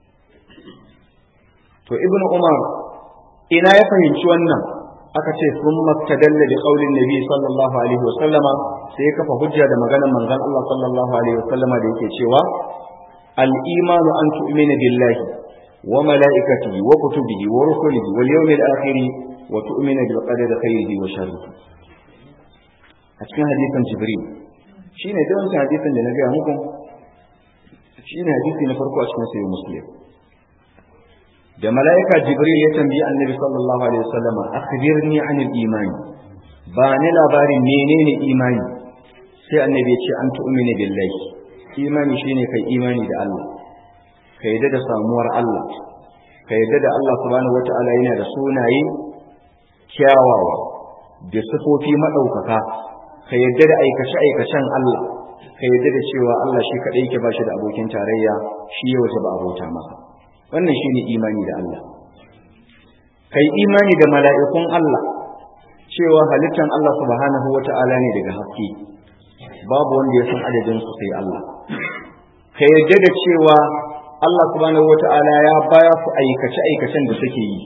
[SPEAKER 1] to ibnu umar ina ya fahimci wannan aka ce sun maktadalla da qaulin nabi sallallahu alaihi wa sallama sai ya kafa hujja da maganar manzon Allah sallallahu alaihi wa sallama da yake cewa al imanu an tu'mina billahi wa malaikatihi wa kutubihi wa rusulihi wal yawmil akhir wa tu'mina bil qadari khairihi wa sharrihi a cikin hadisin jibril shine da wannan hadisin da na ga muku shine hadisi na farko a cikin sahih muslim da mala'ika jibril ya tambayi annabi sallallahu alaihi wasallam akhbirni anil imani ba ni labarin menene imani sai annabi ya ce an tu'mina billahi imani shine kai imani da Allah ka yadda da samuwar Allah ka yadda da Allah subhanahu wata'ala yana da sunaye kyawawa da sifofi madaukaka ka yadda da aikace aikacen Allah ka yadda da cewa Allah shi kadai yake ba shi da abokin tarayya shi ya waje ba abota masa wannan shine imani da Allah kai imani da mala'ikun Allah cewa halittan Allah subhanahu wata'ala ne daga haske babu wanda ya san adadin su sai Allah ka yarda da cewa Allah subhanahu wata'ala ya baya su aikace aikacen da suke yi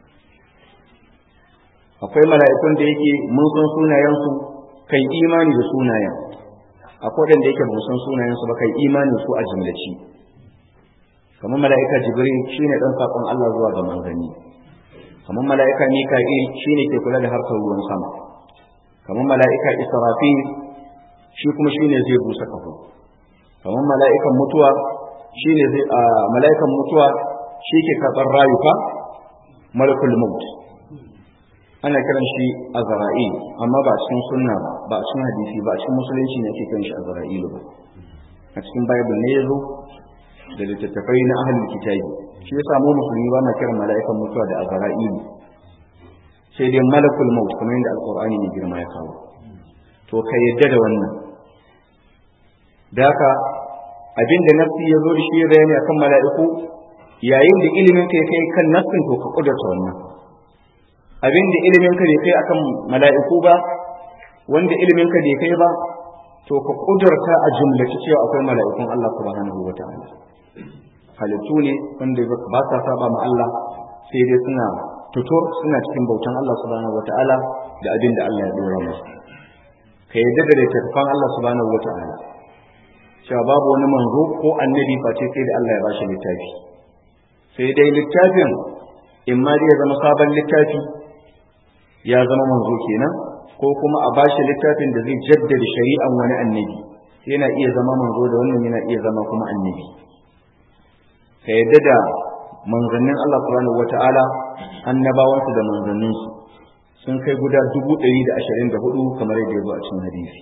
[SPEAKER 1] akwai mala'ikun da yake mun san sunayensu kai imani da sunayen akwai wanda yake ba san sunayensu ba kai imani su a jumlaci kamar mala'ika jibril shine dan sakon Allah zuwa ga manzanni kamar mala'ika mika'il shine ke kula da harkar ruwan sama kamar mala'ika israfil shi kuma shine zai busa kafo kamar mala'ikan mutuwa shine zai a mala'ikan mutuwa shi ke karɓar rayuka malakul maut ana kiran shi azra'il amma ba a cikin sunna ba ba a cikin hadisi ba a cikin musulunci ne ake kiran shi azra'il ba a cikin bible ne yazo da littattafai na ahlul kitabi shi yasa mu musulmi ba ma kiran mala'ikan mutuwa da azra'il sai dai malakul maut kamar yadda alqur'ani ne girma ya kawo to ka yadda da wannan da haka abin da nafsi ya zo da shi ya bayani akan mala'iku yayin da ilimin ka ya kai kan nafsin to ka kudurta wannan abin da ilimin ka bai kai akan mala'iku ba wanda ilimin ka bai kai ba to ka kudurta a jumlaci cewa akwai mala'ikun Allah subhanahu wa ta'ala halittu ne wanda ba sa saba ma Allah sai dai suna tutur suna cikin bautan Allah subhanahu wa ta'ala da abin da Allah ya dora musu ka yadda da littattafan Allah subhanahu wa ta'ala cewa babu wani manzo ko annabi face sai da Allah ya bashi littafi sai dai littafin in ma dai ya zama sabon littafi ya zama manzo kenan ko kuma a bashi littafin da zai jaddada shari'an wani annabi yana iya zama manzo da wannan yana iya zama kuma annabi ka yadda da manzannin Allah subhanahu wata'ala annabawansu da manzanninsu sun kai guda dubu ɗari da ashirin da hudu kamar yadda ya zo a cikin hadisi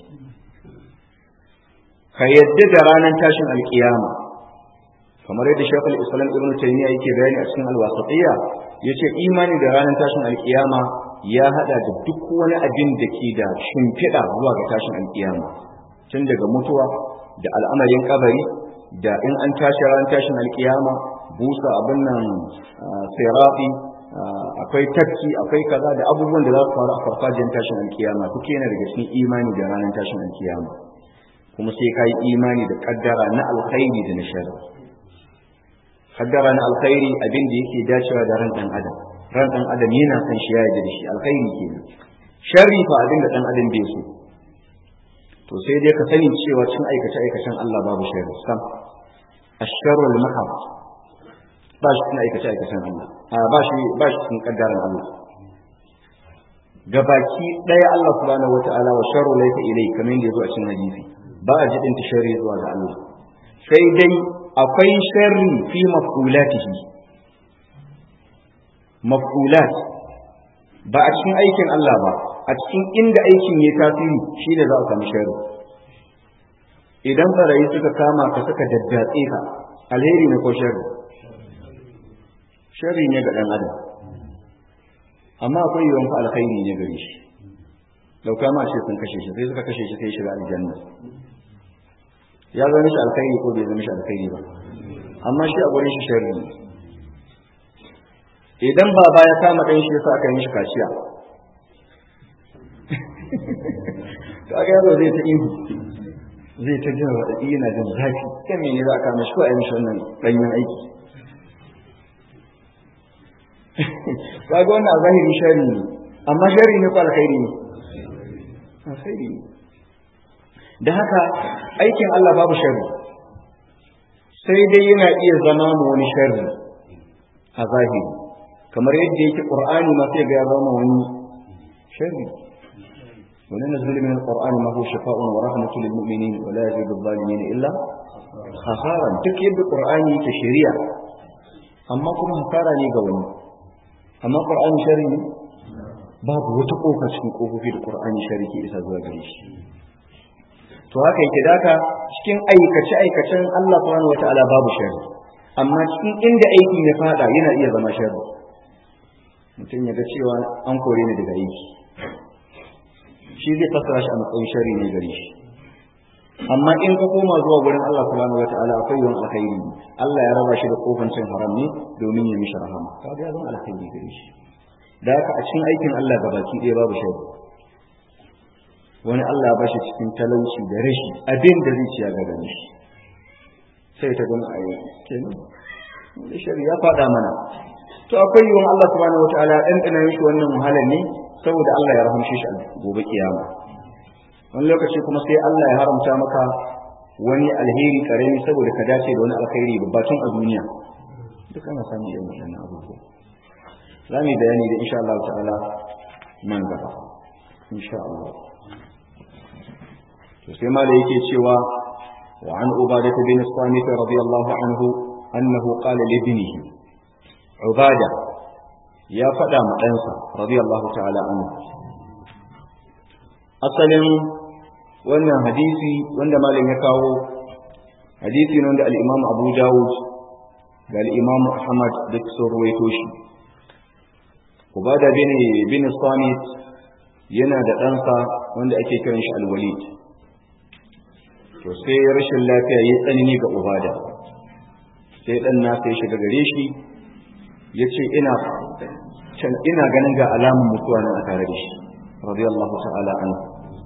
[SPEAKER 1] ka yadda da ranar tashin alkiyama kamar yadda shafal islam ibn taymiya yake bayani a cikin alwasatiyya yace imani da ranar tashin alkiyama ya hada da duk wani abin da ke da shimfiɗa zuwa ga tashin alkiyama tun daga mutuwa da al'amarin kabari da in an tashi ranar tashin alkiyama busa abin nan sirafi akwai tafki akwai kaza da abubuwan da za su faru a farfajiyar tashin alkiyama duk yana daga cikin imani da ranar tashin alkiyama kuma sai ka yi imani da kaddara na alkhairi da na sharri kaddara na alkhairi abin da yake dacewa da ran dan adam ran dan adam yana san shi ya yarda da shi alkhairi kenan sharri fa abin da dan adam bai so to sai dai ka sani cewa cin aikace aikacen Allah babu sharri sam asharru al-mahab ba shi cin aikace aikacen Allah a ba shi ba shi cikin kaddaran Allah gabaki daya Allah subhanahu wataala wa sharru laysa ilai kamar yadda yazo a cikin hadisi ba a jidin sharri zuwa ga Allah sai dai akwai sharri fi maf'ulatihi maf'ulat ba a cikin aikin Allah ba a cikin inda aikin ya tasiri shi ne za a samu sharri idan barayi suka kama ka suka daddatse ka alheri ne ko sharri sharri ne ga dan adam amma akwai yawan fa alkhairi ne gare shi dauka ma ce sun kashe shi sai suka kashe shi sai shiga aljanna ya zama shi alkhairi ko bai zama shi alkhairi ba amma shi a gurin shi sharri ne idan baba ya kama ɗan shi yasa aka yi mishi kaciya to aka yaro zai ta ihu zai ta jin raɗaɗi yana jin zafi kan mene za a kama shi ko a yi mishi wannan ɗanyen aiki kaga wannan a zahiri shari ne amma shari ne ko alkhairi ne alkhairi ne da haka aikin Allah babu shari sai dai yana iya zama mu wani sharri a zahiri kamar yadda yake qur'ani ma sai ga ya zama wani sharri wani nazuli min alqur'ani ma huwa shifaa'un wa rahmatun lil mu'minin wa la yazidu adh-dhalimin illa khasaran duk yadda qur'ani yake shari'a amma kuma hasara ne ga wani amma qur'ani sharri ne babu wata kofa cikin kofofi da qur'ani sharri ke isa zuwa gare shi to haka yake daka cikin aikace aikacen Allah subhanahu wataala babu sharri amma cikin inda aikin ya fada yana iya zama sharri mutum ya ga cewa an kore ni daga aiki shi zai fassara shi a matsayin shari ne gare shi amma in ka koma zuwa gurin Allah subhanahu wataala akwai yawan alkhairi Allah ya raba shi da kofan cin haram ne domin ya mishi rahama kaga ya zama alkhairi gare shi da haka a cikin aikin Allah gabaki ɗaya babu shari wani Allah ya bashi cikin talauci da rashi abin da zai ciya ga shi sai ta gama a yi kenan da shari ya faɗa mana to akwai yiwuwan Allah subhanahu wataala dan dana mishi wannan wahalar ne saboda Allah ya rahamshe shi a gobe kiyama wani lokaci kuma sai Allah ya haramta maka wani alheri karami saboda ka dace da wani alkhairi babbatun a duniya duk ana samun irin wannan abubuwa za mu yi bayani da insha Allah ta'ala nan gaba insha Allah to sai ma da yake cewa wa an ubadah bin samit radiyallahu anhu annahu qala li ibnihi ubada ya faɗa ma ɗansa radiyallahu ta'ala anhu asalin wannan hadisi wanda malam ya kawo hadisi ne wanda al-imam abu dawud da al-imam ahmad duk sun ruwaito shi ubada bin bin samit yana da ɗansa wanda ake kiran shi al-walid to sai rashin lafiya ya tsanani ga ubada sai ɗan nasa ya shiga gare shi ya ce ina can ina ganin ga alamun mutuwa nan a tare da shi radiyallahu ta'ala anhu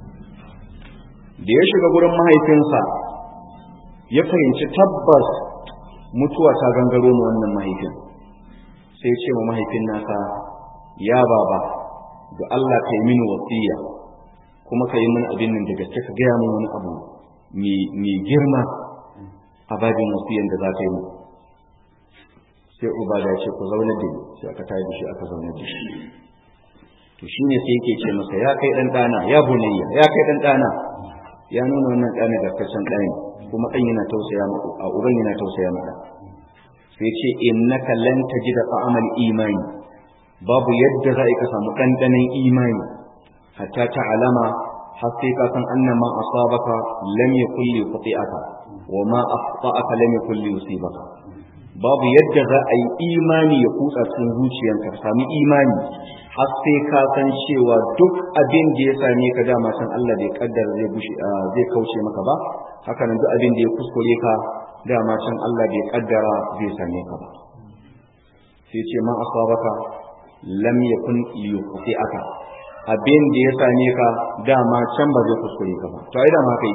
[SPEAKER 1] da ya shiga gurin mahaifinsa ya fahimci tabbas mutuwa ta gangaro mu wannan mahaifin sai ce wa mahaifin nasa ya baba da Allah ka yi mini wasiya kuma ka yi mini abin nan da gaske ka gaya min wani abu mai girma a babin wasiyan da za ka yi mu sai uba da ce ku zaune da ni sai aka tayi da shi aka zaune da shi to shine sai yake ce masa ya kai dan dana ya bunayya ya kai dan dana ya nuna wannan dana da kasan dani kuma dan yana tausaya maka a uban yana tausaya maka sai ce innaka lan tajida ta'amal imani babu yadda za ka samu ɗanɗanon imani hatta ta alama har sai ka san anna ma asabaka lam yakul li khati'aka wa ma akhta'aka lam yakul li yusibaka babu yadda za a yi imani ya kutsa cikin zuciyarka ka sami imani har sai ka san cewa duk abin da ya same ka dama san Allah bai kaddara zai bushe zai kauce maka ba haka nan duk abin da ya kuskure ka dama can Allah bai kaddara zai same ka ba sai ce ma asabaka lam yakun liyuqti'aka abin da ya same ka dama can ba zai kuskure ka ba to ai dama kai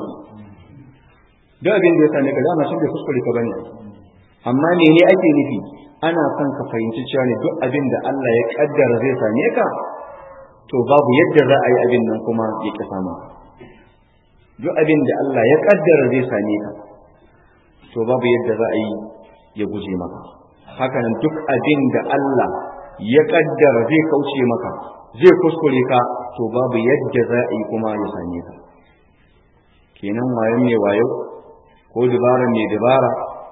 [SPEAKER 1] duk abin da ya same ka dama can bai kuskure ka bane amma mene ake nufi ana son ka fahimci cewa ne duk abin da Allah ya kaddara zai same ka to babu yadda za a yi abin nan kuma ya ki sama duk abin da Allah ya kaddara zai same ka to babu yadda za a yi ya guje maka hakanan duk abin da Allah ya kaddara zai kauce maka zai kuskure ka to babu yadda za a yi kuma ya same ka kenan wayo mai wayo ko dabara mai dabara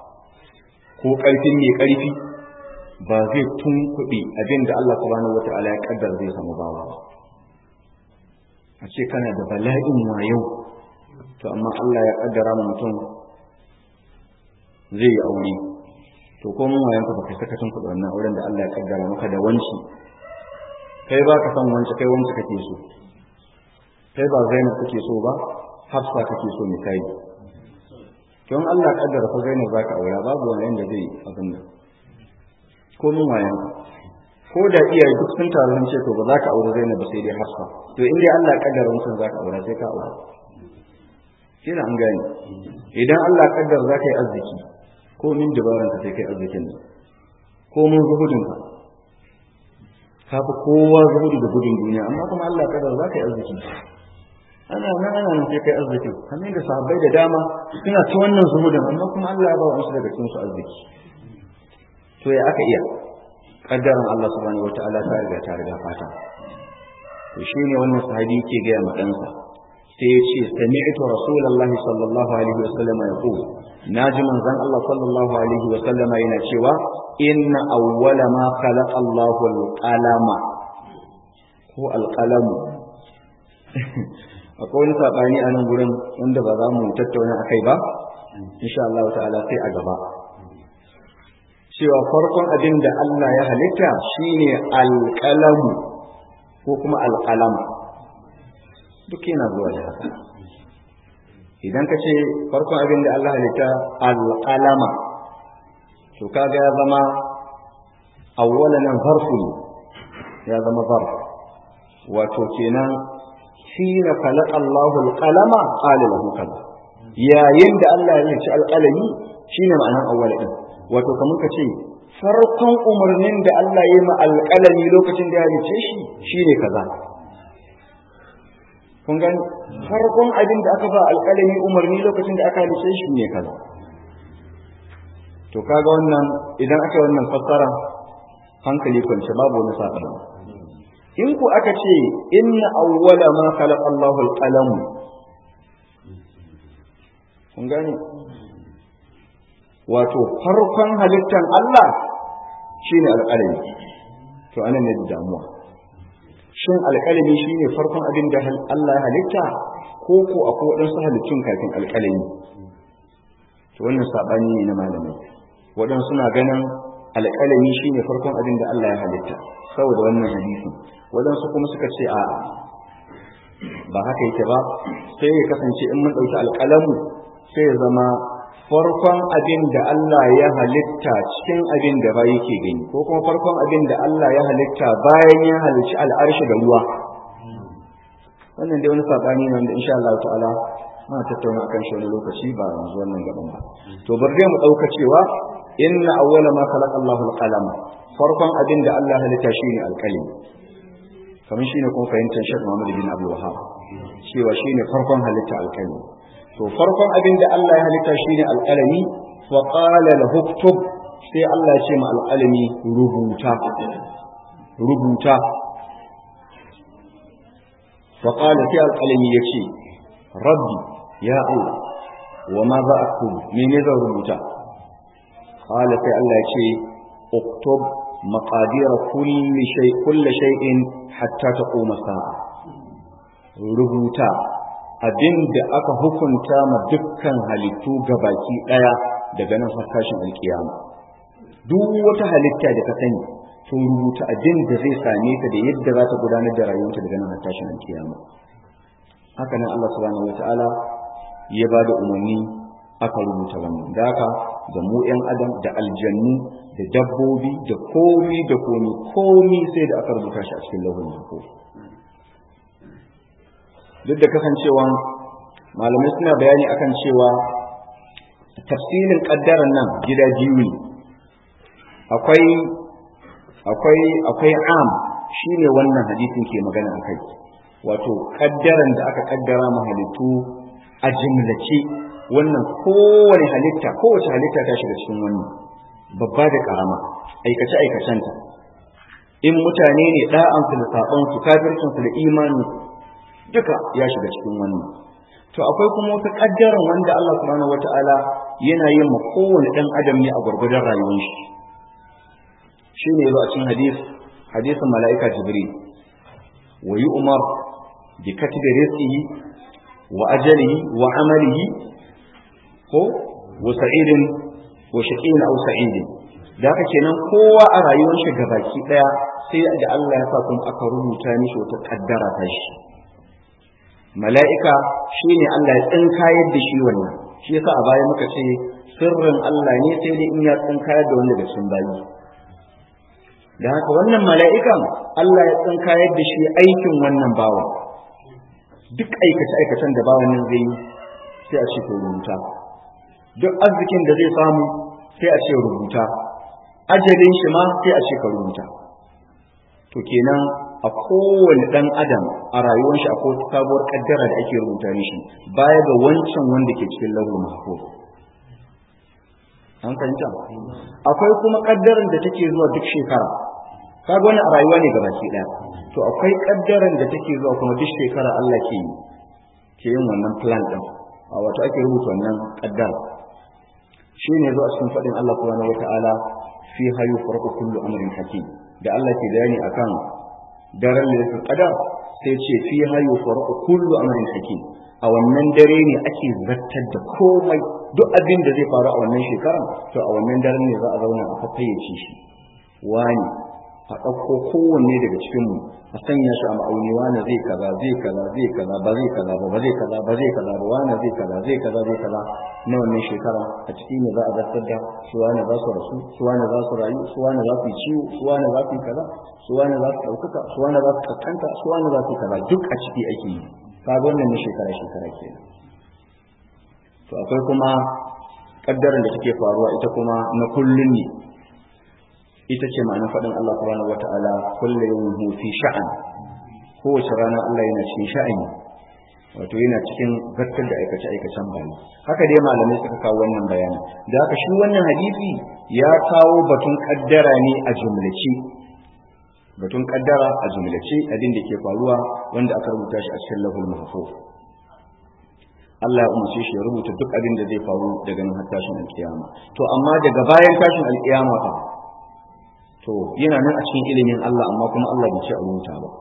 [SPEAKER 1] ko ƙarfin mai ƙarfi ba zai tunkuɗe abin da Allah subhanahu wata'ala ya kaddara zai samu bawa ba a ce kana da bala'in wayo to amma Allah ya kaddara ma mutum zai yi aure to ko mun wayan ka baka saka tunkuɗe wannan auren da Allah ya kaddara maka da wanci kai ba ka san wanci kai wanci kake so kai ba Zainab kake so ba Hafsa kake so misali don Allah ya kaddara fa Zainab zaka aura babu wani yanda zai abin nan ko mun wayan ko da iyaye duk sun taru sun ce to ba za ka aure Zainab ba sai dai Hafsa to in dai Allah ya kaddara mutum za ka aura sai ka aura kina an gane idan Allah ya kaddara za ka yi arziki ko min dabaran ka sai kai arzikin nan ko mun zuhudin ka ka fi kowa zuhudu da gudun duniya amma kuma Allah ya kaddara za ka yi arziki ana nan ana nan sai kai arziki kamar da sahabbai da dama suna ta wannan zuhudin amma kuma Allah ya ba wasu daga cikin su arziki to ya aka iya kaddaran Allah subhanahu wataala ta riga ta riga fata to shine wannan sahabi yake ga ma ɗansa sai ya ce sami'tu rasulullahi sallallahu alaihi wasallam yaqul naji manzon Allah sallallahu alaihi wasallam yana cewa inna awwala ma khalaqa Allahu al-qalama ko al-qalamu akwai wani sabani a nan gurin wanda ba za mu tattauna akai ba insha Allah ta'ala sai a gaba cewa farkon abin da Allah ya halitta shine alƙalamu ko kuma alƙalama duk yana zuwa da haka idan ka ce farkon abin da Allah halitta alƙalama to kaga ya zama awwalan zarfu ya zama zarf wato kenan hina khalaqa Allahu alqalama qala lahu kaza yayin da Allah ya halicci alƙalami shine ma'anar awwal din wato kamar ka ce farkon umarnin da Allah ya yi ma alƙalami lokacin da ya halice shi shine kaza kun gani farkon abin da aka ba alƙalami umarni lokacin da aka halice shi ne kaza to kaga wannan idan aka yi wannan fassara hankali kwance babu wani sabani in ku aka ce inna awwala ma khalaqa Allahu al-qalam kun gani wato farkon halittan Allah shine alƙalami to anan ne damuwa shin alƙalami shine farkon abin da Allah ya halitta ko ko akwai waɗansu halittun kafin alƙalami to wannan sabani ne na malamai waɗansu suna ganin alƙalami shine farkon abin da Allah ya halitta saboda wannan hadisi waɗansu kuma suka ce a ba haka yake ba sai ya kasance in mun ɗauki alƙalamu sai ya zama farkon abin da Allah ya halitta cikin abin da ba yake gani ko kuma farkon abin da Allah ya halitta bayan ya halicci al'arshi da ruwa wannan dai wani saɓani ne wanda insha Allah ta'ala muna tattauna akan shi wani lokaci ba yanzu wannan gaban ba to bari dai mu ɗauka cewa inna awwala ma khalaqa Allahu al-qalam farkon abin da Allah halitta shine alƙalami kamar shine kuma fahimtar Sheikh Muhammad bin Abdul Wahhab cewa shine farkon halitta alƙalami to farkon abin da Allah ya halitta shine alƙalami wa qala lahu uktub sai Allah ya ce ma alƙalami rubuta rubuta wa qala sai alƙalami ya ce rabbi ya Allah wa ma za aktubu mene zan rubuta qala sai Allah ya ce uktub maqadir kulli shay kulli shay'in hatta taquma sa'a rubuta abinda aka hukunta ma dukkan halittu gabaki daya daga nan har tashin alkiyama duk wata halitta da ka sani to rubuta abin da zai same ta da yadda za ta gudanar da rayuwarta daga nan har tashin alkiyama haka nan Allah subhanahu wataala ya ba da umarni aka rubuta wannan da haka da mu yan adam da aljannu da dabbobi da komi da komi komi sai da aka rubuta shi a cikin lauhul mahfuz duk da kasancewa malamai suna bayani akan cewa tafsirin kaddaran nan gida biyu ne akwai akwai akwai am shine wannan hadisin ke magana akai wato kaddaran da aka kaddara ma halittu a jimlace wannan kowane halitta kowace halitta ta shiga cikin wannan babba da karama aikace aikacenta in mutane ne da'ansu da saɓonsu kafircinsu da imanin duka ya shiga cikin wannan to akwai kuma wata kaddaran wanda Allah subhanahu wataala yana yin ma kowane dan adam ne a gurgurdan rayuwar shi shine yazo a cikin hadis hadisin malaika jibril wa yu'mar bi katbi rizqihi wa ajalihi wa amalihi ko wa sa'idin wa shaqin aw sa'idin da haka kenan kowa a rayuwar shi gabaki daya sai da Allah ya sa kuma aka rubuta mishi wata kaddara ta shi mala'ika shi ne Allah ya tsinkayar da shi wannan shi yasa a baya muka ce sirrin Allah ne sai dai in ya tsinkayar da wanda da sun bayi da haka wannan mala'ikan Allah ya tsinkayar da shi aikin wannan bawa duk aikace aikacen da bawan nan zai yi sai a ce to rubuta duk arzikin da zai samu sai a ce rubuta ajalin shi ma sai a ce ka rubuta to kenan a kowane ɗan adam a rayuwar shi akwai sabuwar kaddara da ake rubuta mishi baya ga wancan wanda ke cikin lahul mahfuz an fahimta akwai kuma kaddaran da take zuwa duk shekara kaga wani a rayuwa ne gabaki ɗaya to akwai kaddaran da take zuwa kuma duk shekara Allah ke yi ke yin wannan plan din a wato ake rubuta wannan kaddara shi ne zuwa cikin faɗin Allah subhanahu wataala fi hayu farqu kullu amrin hakim da Allah ke bayani akan daren lailatul qadar sai ce fi hayu farqu kullu amrin hakim a wannan dare ne ake zartar da komai duk abin da zai faru a wannan shekaran to a wannan daren ne za a zauna a fafayyace shi wani a ɗauko kowanne daga cikin mu a sanya shi a ma'auni wani zai kaza zai kaza zai kaza ba zai kaza ba ba zai kaza ba zai kaza ba wani zai kaza zai kaza zai kaza na wannan shekara a ciki ne za a zartar da su wani za su rasu su wani za su rayu su wani za su yi ciwo su wani za su yi kaza su wani za su ɗaukaka su wani za su kaskanta su wani za su yi kaza duk a ciki ake yi kaga wannan ne shekara shekara kenan to akwai kuma kaddaran da take faruwa ita kuma na kullun ne ita ce ma'anar faɗin Allah subhanahu wata'ala kullu yawmin hu fi sha'an kowace rana Allah yana cikin sha'ani wato yana cikin zartar da aikace aikacen bayi haka dai malamai suka kawo wannan bayani da haka shi wannan hadisi ya kawo batun kaddara ne a jumlace batun kaddara a jumlace abin da ke faruwa wanda aka rubuta shi a cikin lahul mahfuz Allah ya umarce shi ya rubuta duk abin da zai faru daga nan har tashin alkiyama to amma daga bayan tashin alkiyama fa to yana nan a cikin ilimin Allah amma kuma Allah bai ce a rubuta ba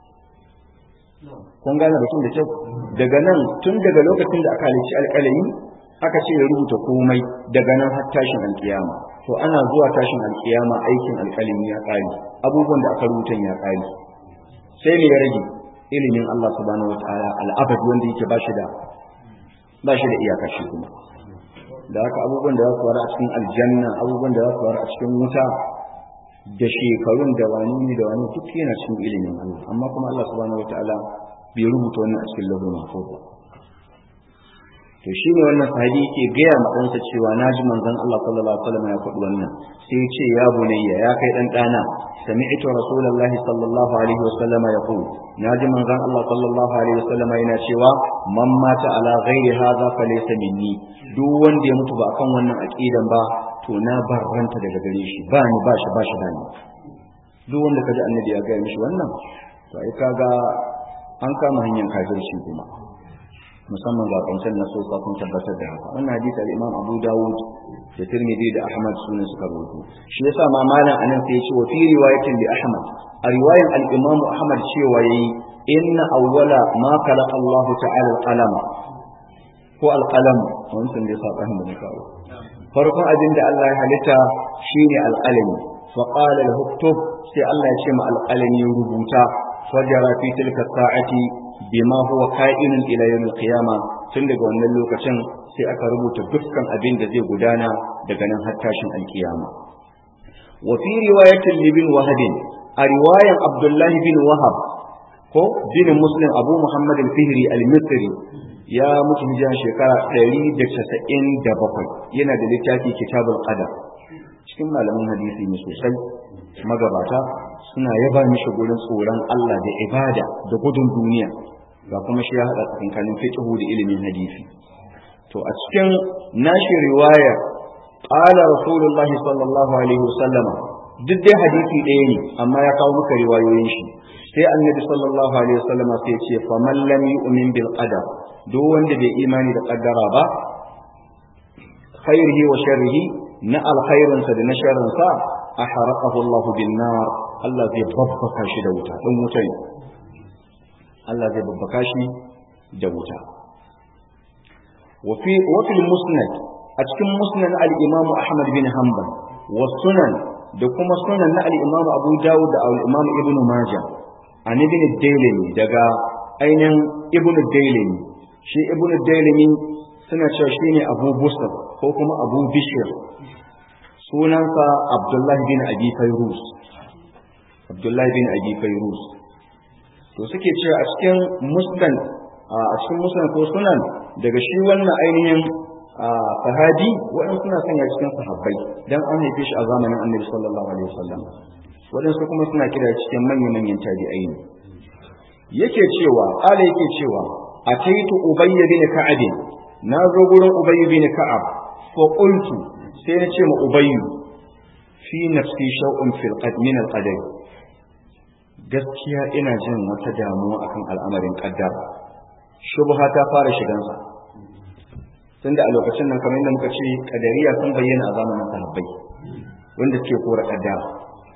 [SPEAKER 1] kun gane batun da kyau daga nan tun daga lokacin da aka halicci alƙalami aka ce ya rubuta komai daga nan har tashin alkiyama to ana zuwa tashin alkiyama aikin alƙalami ya ƙare abubuwan da aka rubuta ya ƙare sai me ya rage ilimin Allah subhanahu wataala al'abad wanda yake ba shi da ba shi da iyaka shi kuma da haka abubuwan da za su faru a cikin aljanna abubuwan da za su faru a cikin wuta da shekarun da wani ne da wani duk yana cikin ilimin Allah amma kuma Allah subhanahu wataala bai rubuta wannan a cikin lahul mahfuz ba to shine wannan sahabi yake gaya ma ɗansa cewa naji manzon Allah sallallahu alaihi wasallam ya faɗi wannan sai ya ce ya bunayya ya kai dan dana sami'tu rasulullahi sallallahu alaihi wasallam yaqul naji manzon Allah sallallahu alaihi wasallam yana cewa man mata ala ghairi hadha falaysa minni duk wanda ya mutu ba kan wannan aqidan ba to na barranta daga gare shi ba ni ba shi ba shi da ni duk wanda kaji annabi ya gaya mishi wannan to ai kaga an kama hanyar kafirci kuma musamman ga kancan na sosa sun tabbatar da haka wannan hadisi al-Imam Abu Dawud da tirmidhi da ahmad sune suka rawaito shi yasa ma malam anan sai ya ce wa fi riwayatin li ahmad a riwayan al-imam ahmad cewa yayi inna awwala ma khalaqa Allah ta'ala al-qalam ko al-qalam wannan da yasa kan da kawo farkon abin da Allah ya halitta shine al-qalami fa qala lahu uktub sai Allah ya ce ma al-qalami rubuta fajara fi tilka sa'ati bima huwa ka'inun ila yawm al-qiyama tun daga wannan lokacin sai aka rubuta dukkan abin da zai gudana daga nan har tashin al-qiyama wa fi riwayatin libin wahabin a riwayan abdullahi bin wahab ko bin muslim abu muhammad al-fihri al-misri ya mutu hijira shekara 197 yana da littafi kitabul qadar cikin malaman hadisi ne sosai magabata suna yaba mishi gurin tsoron Allah da ibada da gudun duniya ga kuma shi ya hada tsakanin fiqh da ilimin hadisi to a cikin nashi riwaya qala rasulullahi sallallahu alaihi wasallama duk dai hadisi ɗaya ne amma ya kawo maka riwayoyin shi sai annabi sallallahu alaihi wasallam sai ya ce fa man lam yu'min bil qadar duk wanda bai imani da qaddara ba khairihi wa sharrihi na alkhairin sa da na sharrin sa aharaqahu Allah bin nar Allah zai babbaka shi da wuta dan wuta ne Allah zai babbaka shi da wuta wa fi wa fil musnad a cikin musnad al-imam Ahmad bin Hanbal wa sunan da kuma sunan na al-imam Abu Dawud da al-imam Ibn Majah an ibn Dailami daga ainihin Ibn Dailami shi Ibn Dailami suna cewa shine Abu Busr ko kuma Abu Bishr sunansa Abdullah bin Abi Fayrus Abdullah bin Abi Fayrus to suke cewa a cikin musnad a cikin musnad ko sunan daga shi wannan ainihin sahabi waɗansu suna sanya cikin sahabbai dan an haife shi a zamanin Annabi sallallahu alaihi wasallam waɗansu kuma suna kira cikin manya-manyan tabi'ai ne yake cewa ala yake cewa ataitu ubayy bin ka'ab na zo gurin ubayy bin ka'ab fa qultu sai na ce ma ubayy fi nafsi shaw'un fil qad min al qadar gaskiya ina jin wata damuwa akan al'amarin qaddara shubha ta fara shigansa tunda a lokacin nan kamar yadda muka ce kadariya sun bayyana a zamanin sahabbai wanda suke kora kaddara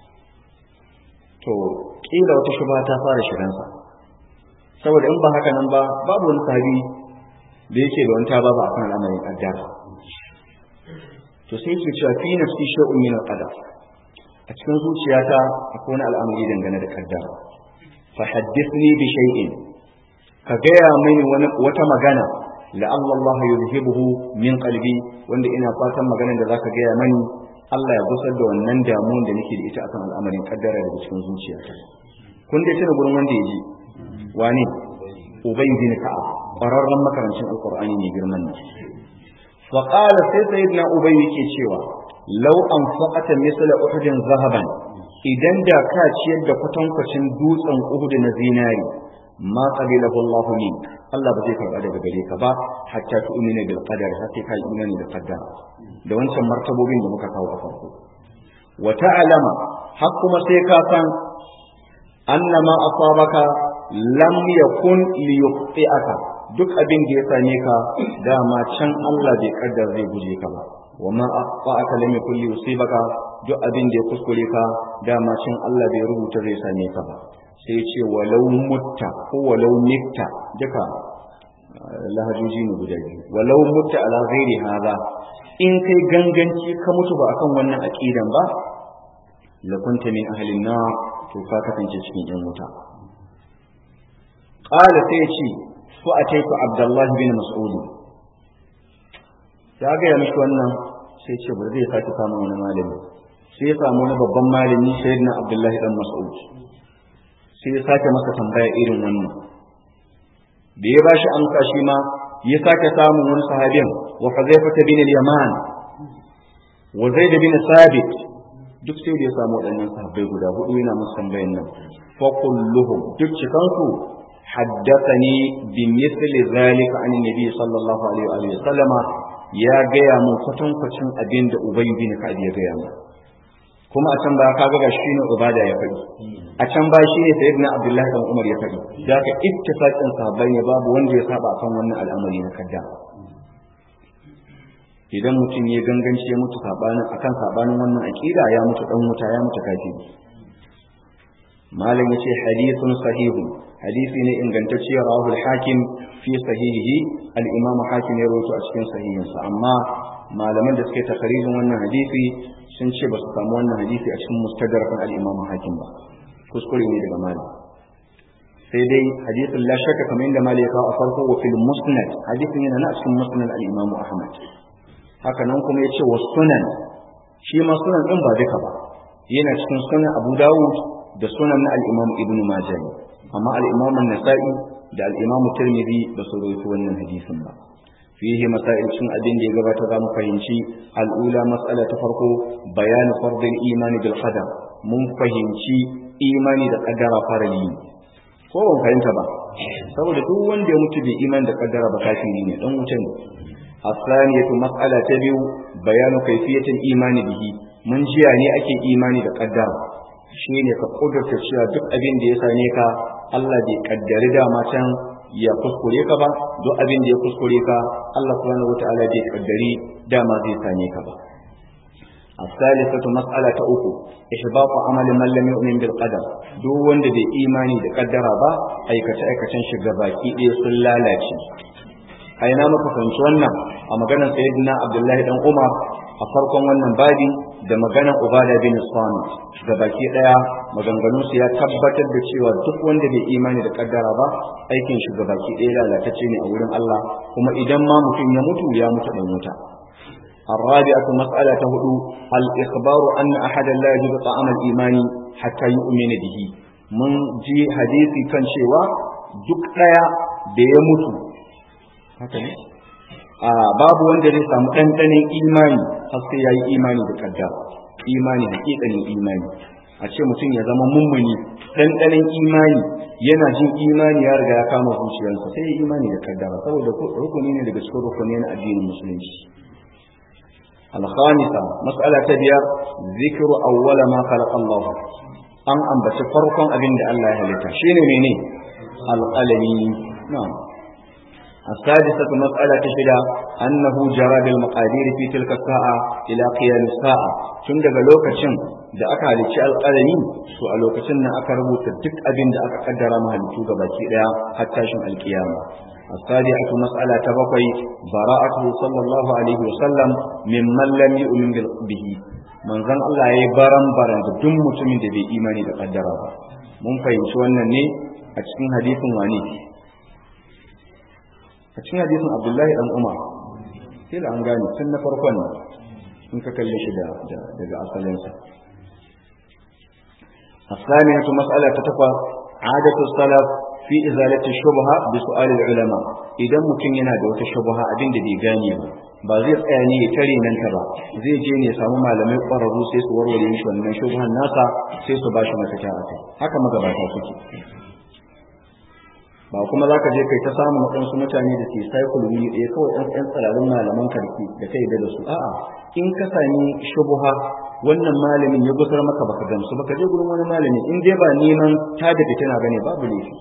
[SPEAKER 1] to kila wata shubha ta fara shigansa saboda in ba haka nan ba babu wani sahabi da yake da wanta babu akan al'amarin kaddara to sai yake cewa fi nafsi shay'un min al-qadar a cikin zuciyata akwai wani al'amari dangane da kaddara fa haddithni bi shay'in ka gaya mini wata magana la'alla Allah yuzhibuhu min qalbi wanda ina fatan maganar da zaka gaya mani Allah ya gusar da wannan damuwar da nake da ita akan al'amarin kaddara daga cikin zuciyata kun dai tuna gurin wanda ya ji wani ubay bin ka'ab qararran makarancin alqur'ani ne girman nan fa qala sai sayyidina ubay yake cewa law anfaqata misla uhudin zahaban idan da ka ciyar da kwatankwacin dutsen uhud na zinari ma qabilahu Allah min Allah ba zai karba daga gare ka ba hatta tu'mina bil qadar har sai ka yi imani da qaddara da wancan martabobin da muka kawo a farko wa ta'lama har kuma sai ka san annama asabaka lam yakun li yuqti'aka duk abin da ya same ka dama can Allah bai kaddar zai guje ka ba wa ma aqta'aka lam yakun li yusibaka duk abin da ya kuskure ka dama can Allah bai rubuta zai same ka ba sai ce walau mutta ko walau mitta duka lahajoji ne guda biyu walau mutta ala ghairi hadha in kai ganganci ka mutu ba akan wannan aqidan ba la kunta min ahli nar to ka kasance cikin yan wuta qala sai ce fa ataitu abdullahi bin mas'ud ya ga mishi wannan sai ce ba zai sake samu wani malami sai ya samu wani babban malami sayyidina abdullahi dan mas'ud sai ya sake masa tambaya irin wannan da ya bashi amsa shi ma ya sake samun wani sahabin wa Huzaifa bin al-Yaman wa Zaid bin Sabit duk sai da ya samu waɗannan sahabbai guda hudu yana musu tambayan nan fa kulluhum duk cikan su haddathani bi mithli zalika an nabi sallallahu alaihi wa sallama ya gaya mun kwatankwacin abin da Ubay bin Ka'ab ya gaya mun kuma a can ba ka ga shi ne ubada ya faɗi a can ba shi ne sayyidina abdullahi dan umar ya faɗi da ka ittifaqin sahabbai ne babu wanda ya saba kan wannan al'amari na kadda idan mutum ya ganganci ya mutu sabanin akan sabanin wannan aqida ya mutu dan wuta ya mutu kafiri malam yace hadithun sahihun hadisi ne ingantacce rawahul hakim fi sahihihi al-imam hakim ya rawaito a cikin sahihinsa amma malaman da suke takarijin wannan hadisi sun ce ba su samu wannan hadisi a cikin mustadrakan al-imam hakim ba kuskure ne daga malam sai dai hadisin la shakka kamar yadda malam ya kawo a farko wa fil musnad hadisin yana na cikin musnad al-imam ahmad haka nan kuma yace wa sunan shi ma sunan din ba duka ba yana cikin sunan abu dawud da sunan na al-imam ibnu majah amma al-imam an-nasa'i da al-imam tirmidhi ba su rawaito wannan hadisin ba fihi masail cin abin da ya gabata za mu fahimci al'ula mas'ala ta farko bayanu fardil imani bil qadar mun fahimci imani da kaddara farali ko ban fahimta ba saboda duk wanda ya mutu bai imani da kaddara ba kafiri ne dan wuce ne asaniyatu mas'ala ta biyu bayanu kayfiyatul imani bihi mun jiya ne ake imani da kaddara shine ka kudurta cewa duk abin da ya same ka Allah bai kaddari dama can ya kuskure ka ba duk abin da ya kuskure ka Allah subhanahu wataala bai kaddari dama zai same ka ba الثالثة مسألة أخو إحباط عمل من لم يؤمن بالقدر دو وند دي إيماني دي قدر با أي كتا أي كتا شغباكي إيه سلالاتي أي نام كفنش ونا أما كان سيدنا عبد الله بن عمر أفرقم wannan babi da maganar Ubada bin Samit gabaki daya maganganun su ya tabbatar da cewa duk wanda bai imani da kaddara ba aikin shi gabaki daya lalatacce ne a wurin Allah kuma idan ma mutum ya mutu ya mutu dan wuta الرابعة مسألة هدو الإخبار أن أحدا لا يجب طعام الإيمان حتى يؤمن به من جي حديثي كان شيوا duk ɗaya da ya mutu haka ne a babu wanda zai samu ɗanɗanin imani har sai ya yi imani da kaddara imani hakikanin imani a ce mutum ya zama mummuni ɗanɗanin imani yana jin imani ya riga ya kama zuciyarsa sai ya imani da kaddara saboda rukuni ne daga cikin rukuni na addinin musulunci الخامسة مسألة تبير ذكر أول ما خلق الله أن أنبت فرقا أبن الله لك شين مني القلم نعم السادسة مسألة تشهد أنه جرى بالمقادير في تلك الساعة إلى قيام الساعة تندق لوكشن da aka halicci alƙalami to a lokacin nan aka rubuta duk abin da aka kaddara mahalittu ga baki daya har tashin alkiyama السابعة مسألة تبقي براءته صلى الله عليه وسلم ممن لم يؤمن به من ظن الله يي بران بران duk mutumin da bai imani da kaddara ba mun fahimci wannan ne a cikin hadisin wani a cikin hadisin Abdullahi dan Umar sai da an gane tun na farkon nan in ka kalle shi da daga asalinsa الثانية مسألة تتقى عادة السلف fi izalati shubha bi su'al ulama idan mutum yana da wata shubha abin da bai gane ba ba zai tsaya ne ya tare nan ta ba zai je ne ya samu malamai ƙwararru sai su warware mishi wannan shubhan nasa sai su bashi mafita a kai haka magabata suke ba kuma za ka je kai ta samun waɗansu mutane da ke cycle wuri ɗaya kawai ɗan ɗan tsirarin malaman karki da kai da su a'a in ka sami shubuha wannan malamin ya gusar maka baka gamsu baka je gurin wani malami in dai ba neman ta da fitina bane babu laifi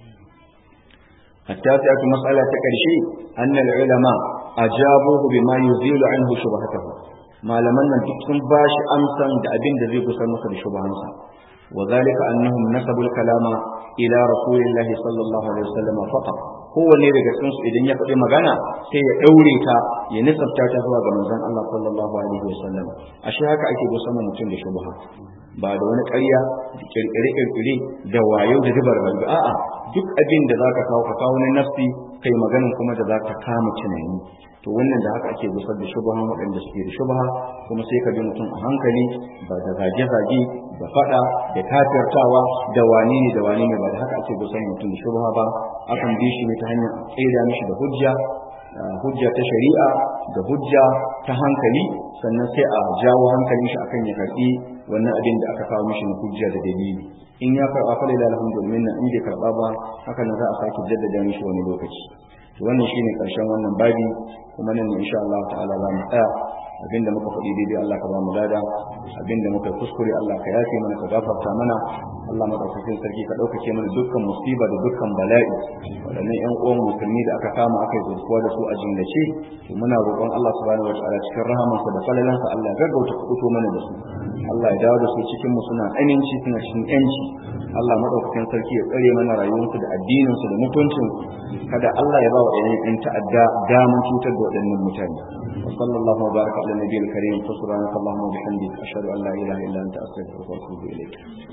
[SPEAKER 1] التاسعة مسألة تكرشي أن العلماء أجابوه بما يزيل عنه شبهته ما لمن تكون باش أمسا دأبين دزيق سمك بشبهانسا وذلك أنهم نسبوا الكلام إلى رسول الله صلى الله عليه وسلم فقط هو ne daga cikin su idan ya faɗi magana sai ya ɗaure ta ya nisabta ta zuwa ga manzon Allah sallallahu alaihi wasallam ashe haka ake gusa mutum da shubha ba da wani ƙarya da kirkire-kirkire da wayo da dubar garga a'a duk abin da zaka kawo ka kawo na nafsi kai maganin kuma da zaka kama tunani to wannan da haka ake gusar da shubhan waɗanda suke da shubha kuma sai ka bi mutum a hankali ba da zage-zage da faɗa da kafirtawa da wane ne da wane ne ba da haka ake gusar mutum da shubha ba akan bi shi ne ta hanyar tsira mishi da hujja hujja ta shari'a da hujja ta hankali sannan sai a jawo hankalin shi akan ya karɓi wannan abin da aka kawo mishi na hujja da dalili in ya karɓa fa lillahi alhamdulillah in bai karɓa ba haka nan za a sake jaddada mishi wani lokaci to wannan shine karshen wannan babi kuma nan insha Allah ta'ala za mu tsaya abinda muka faɗi daidai Allah ka ba mu lada abinda muka kuskure Allah ka yafe mana ka gafarta mana Allah madaukakin sarki ka ɗaukake mana dukkan musiba da dukkan bala'i waɗannan ƴan uwan musulmi da aka kama aka yi zurfuwa da su a jingace to muna roƙon Allah subhanahu wataala cikin rahamansa da falalansa Allah ya gaggauta kuɓuto mana da su Allah ya dawo da su cikin mu suna aminci suna cikin ƴanci Allah madaukakin sarki ya tsare mana rayuwarsu da addininsu da mutuncinsu kada Allah ya ba wa ƴan ta'adda daman cutar da waɗannan mutane وصلى الله وبارك على النبي الكريم فسبحانك اللهم وبحمدك أشهد أن لا إله إلا أنت أستغفرك وأتوب إليك